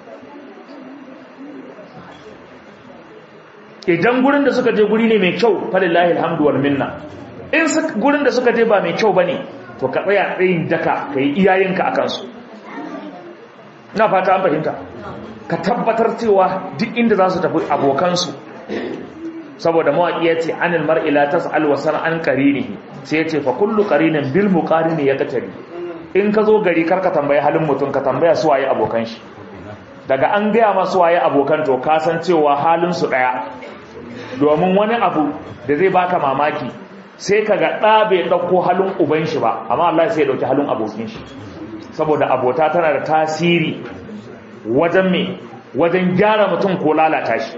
idan gurin da suka je guri ne mai kyau falillahi alhamdu wal minna in gurin da suka je ba mai kyau bane to ka tsaya tsayin daka kai iyayenka akan su ina fata an fahimta ka tabbatar cewa duk inda za su tafi abokansu saboda mawaƙi ya ce anil mar'i la tas'al wa san an qarinihi sai ya ce fa kullu qarinin bil muqarini yaqtari in ka zo gari karka tambayi halin mutum ka tambaya su waye abokan shi daga an gaya masu waye abokan to ka san cewa halin su daya domin wani abu da zai baka mamaki sai kaga ɗa bai ɗauko halin uban shi ba amma Allah sai ya ɗauki halin abokin shi saboda abota tana da tasiri wajen me wajen gyara mutum ko lalata shi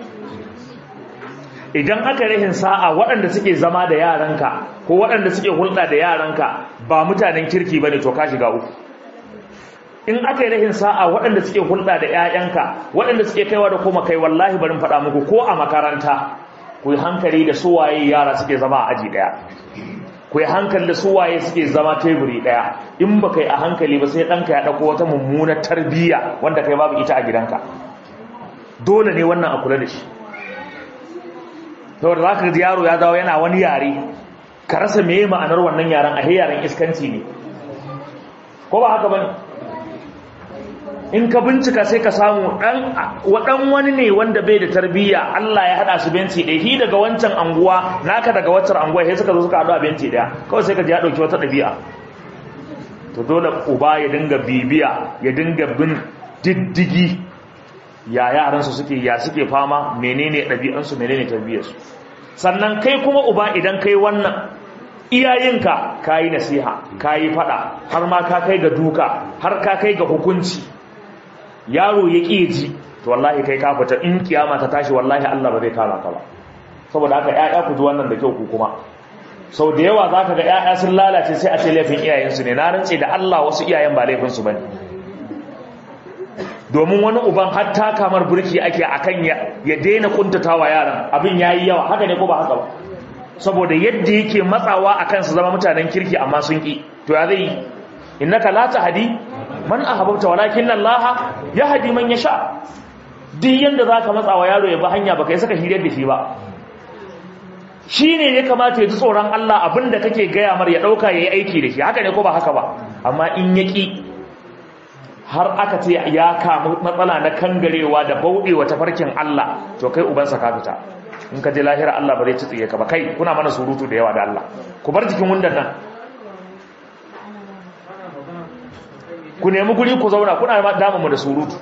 idan aka rahin sa'a waɗanda suke zama da yaranka ko waɗanda suke hulɗa da yaranka ba mutanen kirki bane to ka shiga uku in aka yi rahin sa'a waɗanda suke hulɗa da 'ya'yanka waɗanda suke kaiwa da koma kai wallahi barin faɗa muku ko a makaranta ku yi hankali da suwaye yara suke zama a aji ɗaya ku yi hankali da suwaye suke zama teburi ɗaya in ba kai a hankali ba sai ɗanka ya ɗauko wata mummunar tarbiyya wanda kai babu ita a gidanka dole ne wannan a kula da shi saboda za ka ji yaro ya dawo yana wani yare ka rasa meye ma'anar wannan yaren a yaren iskanci ne ko ba haka bane in ka bincika sai ka samu ɗan wani ne wanda bai da tarbiyya Allah ya haɗa su benci ɗaya shi daga wancan anguwa naka daga waccan anguwa sai suka zo suka haɗu a benci ɗaya kawai sai ka ji ya ɗauki wata ɗabi'a to dole uba ya dinga bibiya ya dinga bin diddigi ya yaransu suke ya suke fama menene ɗabi'ansu menene tarbiyyarsu sannan kai kuma uba idan kai wannan iyayenka kayi nasiha kayi fada har ma ka kai ga duka har ka kai ga hukunci yaro ya ƙi ji to wallahi kai ka fita in kiyama ta tashi wallahi Allah ba zai kama ka ba saboda haka ƴaƴa ku ji wannan da kyau ku kuma sau da yawa zaka ga ƴaƴa sun lalace sai a ce laifin iyayensu ne na rantse da Allah wasu iyayen ba laifin su bane domin wani uban har ta kamar burki ake akan ya ya daina kuntatawa yaran abin yayi yawa haka ne ko ba haka ba saboda yadda yake matsawa akan su zama mutanen kirki amma sun ki to ya zai innaka la tahdi man ahbabta walakin Allah yahdi man yasha duk yanda zaka matsa wa yaro ya bi hanya baka yi saka hirar da shi ba shine ya kamata ya ji tsoron Allah abinda kake gaya mar ya dauka yayi aiki da shi haka ne ko ba haka ba amma in yaki har aka ce ya kamu matsala na kangarewa da bauɗewa tafarkin Allah to kai ubansa ka fita in ka je lahira Allah ba zai ci tsiye ka ba kai kuna mana surutu da yawa da Allah ku bar jikin wundan nan ku nemi guri ku zauna kuna damu mu da surutu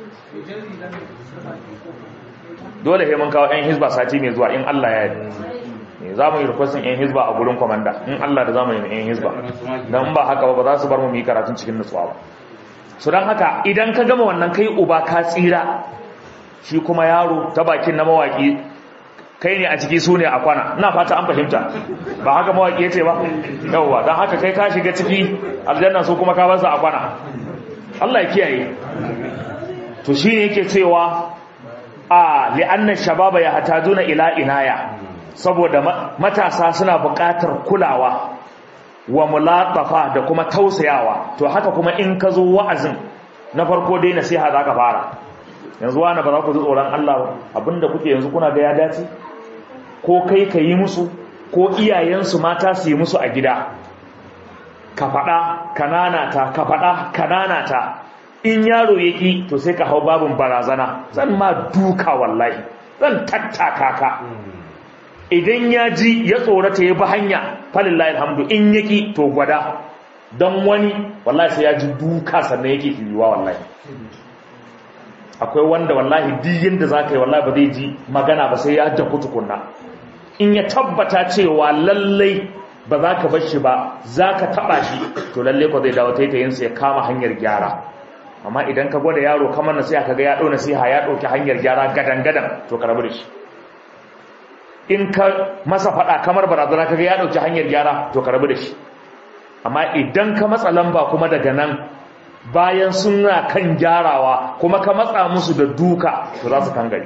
dole sai mun kawo ɗan hizba sati mai zuwa in Allah ya yi za mu yi requestin ɗan hizba a gurin kwamanda in Allah da za mu yi ɗan hizba don ba haka ba ba za su bar mu yi karatun cikin nutsuwa ba su don haka idan ka gama wannan kai uba ka tsira shi kuma yaro ta bakin na mawaki kai ne a ciki su ne a kwana ina fata an fahimta ba haka mawaki ya ce ba yauwa don haka kai ka shiga ciki aljanna su kuma ka basu a kwana Allah ya kiyaye to shi ne yake cewa a li'annan shababa ya hatajuna ila inaya saboda matasa suna buƙatar kulawa wa mulatafa da kuma tausayawa to haka kuma in ka zo wa'azin na farko dai nasiha za ka fara yanzu wani ba za ku ji tsoron Allah ba abinda kuke yanzu kuna ga ya dace ko kai ka yi musu ko iyayensu mata su yi musu a gida ka faɗa kananata ka faɗa kananata in yaro ya ƙi to sai ka hau babin barazana zan ma duka wallahi zan tattaka ka idan ya ji ya tsorata ya bi hanya falillahi alhamdu in ya ƙi to gwada don wani wallahi sai ya ji duka sannan yake filiwa wallahi akwai wanda wallahi diyin da za ka yi wallahi ba zai ji magana ba sai ya jaku tukunna in ya tabbata cewa lallai ba za ka bar shi ba za ka taɓa shi to lallai ko zai dawo taitayinsa ya kama hanyar gyara amma idan ka gwada yaro kamar na sai ka ga ya ɗau nasiha ya ɗauki hanyar gyara gadan-gadan to ka rabu da shi in ka masa faɗa kamar barazana ka ga ya ɗauki hanyar gyara to ka rabu da shi amma idan ka matsa lamba kuma daga nan bayan suna kan gyarawa kuma ka matsa musu da duka to za su kangare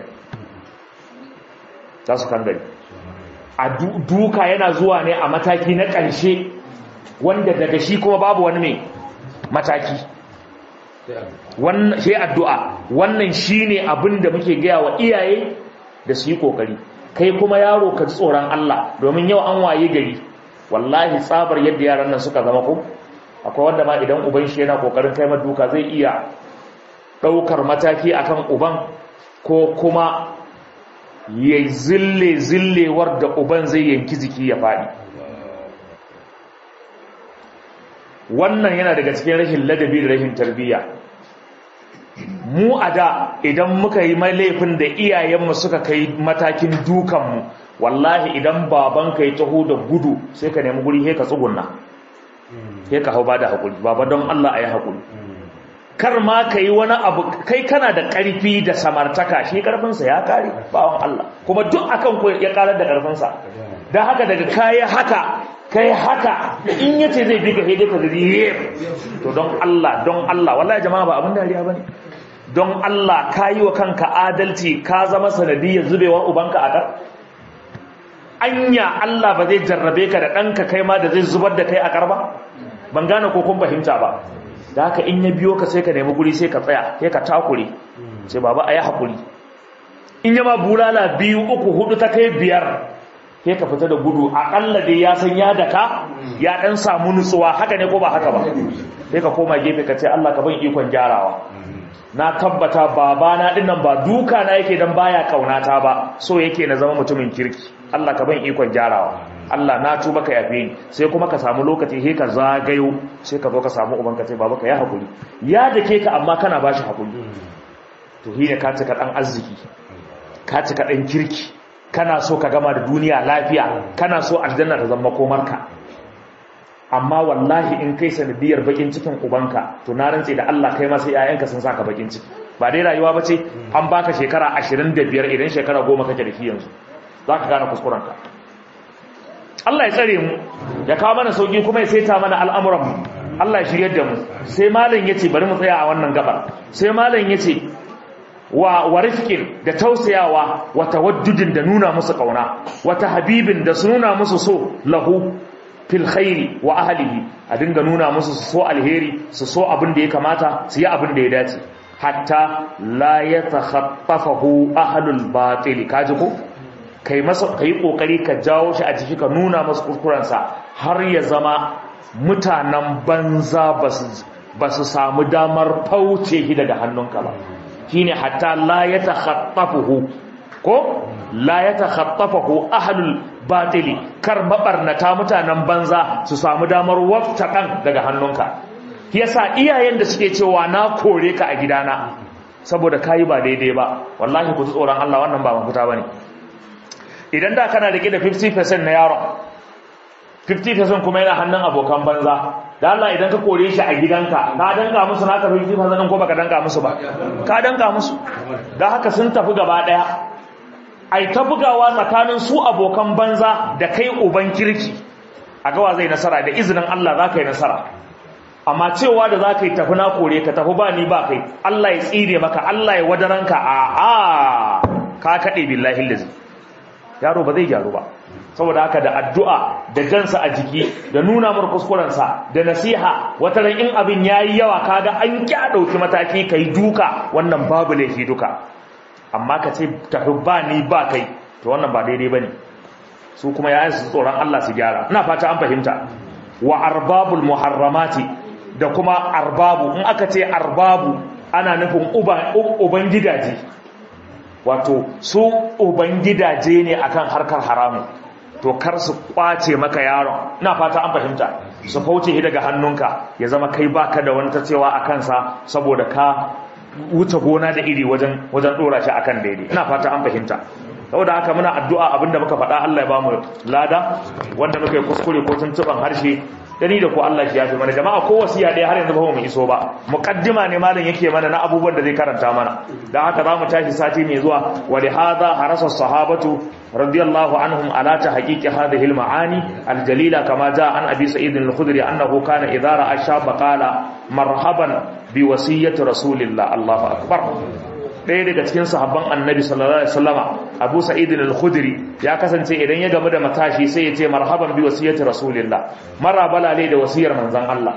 za su kangare a duka yana zuwa ne a mataki na ƙarshe wanda daga shi kuma babu wani mai mataki sai addu'a wannan shi ne abin da muke gaya wa iyaye da su yi ƙoƙari kai kuma yaro ka ji tsoron Allah domin yau an waye gari wallahi tsabar yadda yaran nan suka zama ko akwai wanda ma idan uban shi yana kokarin kai duka zai iya daukar mataki akan uban ko kuma ya zille zillewar da uban zai yanki jiki ya faɗi wannan yana daga cikin rashin ladabi da rashin tarbiyya mu a da idan muka yi mai laifin da iyayenmu suka kai matakin dukanmu wallahi idan babanka ya taho da gudu sai ka nemi guri sai ka tsugunna sai ka hau ba da haƙuri baba don Allah a yi haƙuri kar ma ka yi wani abu kai kana da ƙarfi da samartaka shi ƙarfinsa ya ƙare bawan Allah kuma duk akan ku ya ƙarar da ƙarfinsa don haka daga kayi haka kai haka in yace zai bi ka hede ka zai to don Allah don Allah wallahi jama'a ba abin dariya bane don Allah ka yi wa kanka adalci ka zama sanadiyar zubewa ubanka a kar anya Allah ba zai jarrabe ka da ɗanka kai ma da zai zubar da kai a kar ba ban gane ko kun fahimta ba da haka in ya biyo ka sai ka nemi guri sai ka tsaya sai ka takure sai baba a yi haƙuri in yama bulala biyu uku hudu ta kai biyar sai ka fita da gudu aƙalla dai ya san ya daka ya ɗan samu nutsuwa haka ne ko ba haka ba sai ka koma gefe ka ce Allah ka ban ikon gyarawa na tabbata babana dinnan ba duka na yake dan baya kaunata ba so yake na zama mutumin kirki Allah ka ban ikon gyarawa Allah na tuba ka yafe ni sai kuma ka samu lokaci he ka zagayo sai ka zo ka samu uban ka ce baba ka ya hakuri ya dake ka amma kana bashi hakuri to hi ne ka cika dan arziki ka cika dan kirki kana so ka gama da duniya lafiya kana so aljanna ta zama komarka amma wallahi in kai sanadiyar bakin cikin ubanka to na rantse da Allah kai ma sai ƴaƴanka sun saka bakin ciki ba dai rayuwa bace an baka shekara 25 idan shekara 10 kake da shi yanzu zaka gane kuskurenka Allah ya tsare mu ya kawo mana sauki kuma ya saita mana al'amuran mu Allah ya shiryar da mu sai malam yace bari mu tsaya a wannan gabar sai malam yace wa warifkin da tausayawa wa tawaddudin da nuna musu kauna wa habibin da su nuna musu so lahu fil khairi wa ahlihi a dinga nuna musu su so alheri su so abin da ya kamata su yi abin da ya dace hatta la yatakhattafahu ahlul batil kaji ko kai masa kai kokari ka jawo shi a jiki ka nuna masa kuskurensa har ya zama mutanen banza ba su samu damar fauce shi daga hannunka ba shine hatta la yatakhattafuhu ko la yatakhattafuhu ahlul batili kar mabarnata mutanen banza su samu damar wafta kan daga hannunka yasa iyayen da suke cewa na kore ka a gidana saboda kayi ba daidai ba wallahi ku tsoron Allah wannan ba mafita bane idan da kana rike da 50% na yaron 50% kuma yana hannun abokan banza da Allah idan ka kore shi a gidanka ka danka musu naka 50% din ko baka danka musu ba ka danka musu dan haka sun tafi gaba daya ai ta bugawa tsakanin su abokan banza da kai uban kirki a gawa zai nasara da izinin Allah za ka yi nasara amma cewa da za ka yi tafi na kore ka tafi ba ni ba kai Allah ya tsire maka Allah ya wadaranka a a ka kaɗe billahi lazi yaro ba zai gyaru ba saboda haka da addu'a da jansa a jiki da nuna mar kuskurensa da nasiha wata ran in abin yayi yawa kaga an kya dauki mataki kai duka wannan babu laifi duka amma ka ce tafi ba ni ba kai to wannan ba daidai bane su kuma yayin su tsoron Allah su gyara ina fata an fahimta wa arbabul muharramati da kuma arbabu in aka ce arbabu ana nufin uban gidaje wato su uban gidaje ne akan harkar haramu to kar su kwace maka yaron ina fata an fahimta su fauce shi daga hannunka ya zama kai baka da wani cewa a kansa saboda ka wuce gona da iri wajen wajen dora shi akan daidai ina fata an fahimta saboda haka muna addu'a abinda muka faɗa Allah ya bamu lada wanda muka yi kuskure ko tuntuban harshe dani da ko Allah shi yafi mana jama'a ko wasiya ɗaya har yanzu ba mu iso ba muqaddima ne malam yake mana na abubuwan da zai karanta mana dan haka zamu tashi sati mai zuwa wa li hadha harasa sahabatu radiyallahu anhum ala tahqiqi hadhihi al-ma'ani al-jalila kama jaa an abi sa'id al-khudri annahu kana idha ra'a shaba qala marhaban bi wasiyyati rasulillah Allahu akbar ɗaya daga cikin sahabban annabi sallallahu alaihi wasallama abu sa'id al-khudri ya kasance idan ya gamu da matashi sai ya ce marhaban bi wasiyati rasulillah marabala ne da wasiyar manzon Allah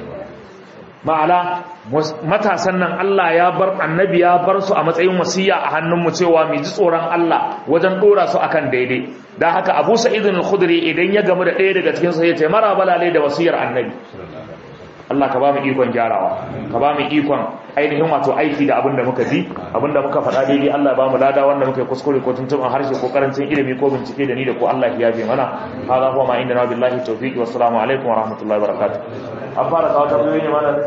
ma'ana matasan nan Allah ya bar annabi ya bar su a matsayin wasiya a hannunmu cewa mu ji tsoron Allah wajen dora su akan daidai dan haka abu sa'id al-khudri idan ya gamu da ɗaya daga cikin su ya ce marabala ne da wasiyar annabi Allah ka ba mu ikon gyarawa ka ba mu ikon ainihin wato aiki da abin da muka ji abin da muka faɗa daidai Allah ba mu lada wanda muka yi kuskure ko tuntuɓin harshe ko karancin ilimi ko bincike da ni da ko Allah ya yafe mana hada huwa ma inda na billahi tawfiqi wassalamu alaikum wa rahmatullahi wa barakatuh an fara kawo tambayoyi ne mana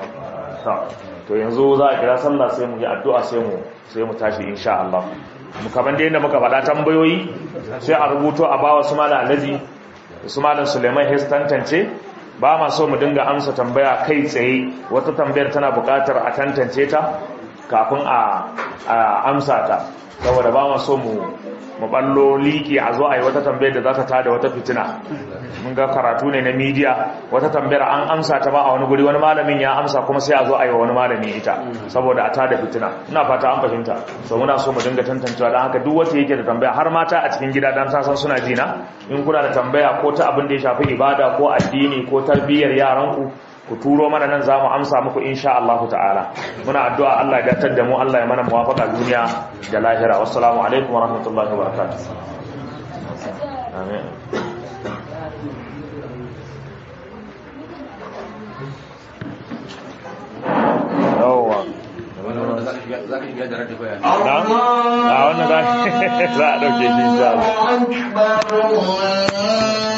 to yanzu za a kira sallah sai mu yi addu'a sai mu sai mu tashi insha Allah mu kaman da yadda muka faɗa tambayoyi sai a rubuto a bawa su malam Alhaji su malam Suleiman Hes tantance ba ma so mu dinga amsa tambaya kai tsaye wata tambayar tana buƙatar a tantance ta kafin a amsa ta saboda ba ma so mu mu ballo liki a zo a yi wata tambayar da za ta tada wata fitina mun ga karatu ne na media wata tambayar an amsa ta ba a wani guri wani malamin ya amsa kuma sai a zo a yi wa wani malami ita saboda a tada fitina ina fata an fahimta so muna so mu dinga tantancewa don haka duk wata yake da tambaya har mata a cikin gida dan san suna jina in kuna da tambaya ko ta abin da ya shafi ibada ko addini ko tarbiyyar yaranku ku turo mana nan za mu amsa muku insha Allah ta'ala muna addu'a Allah ya datar da mu Allah ya mana muwafaqa duniya da lahira wassalamu alaikum wa rahmatullahi wa barakatuh amin yawwa a wannan za a ɗauke shi insha Allah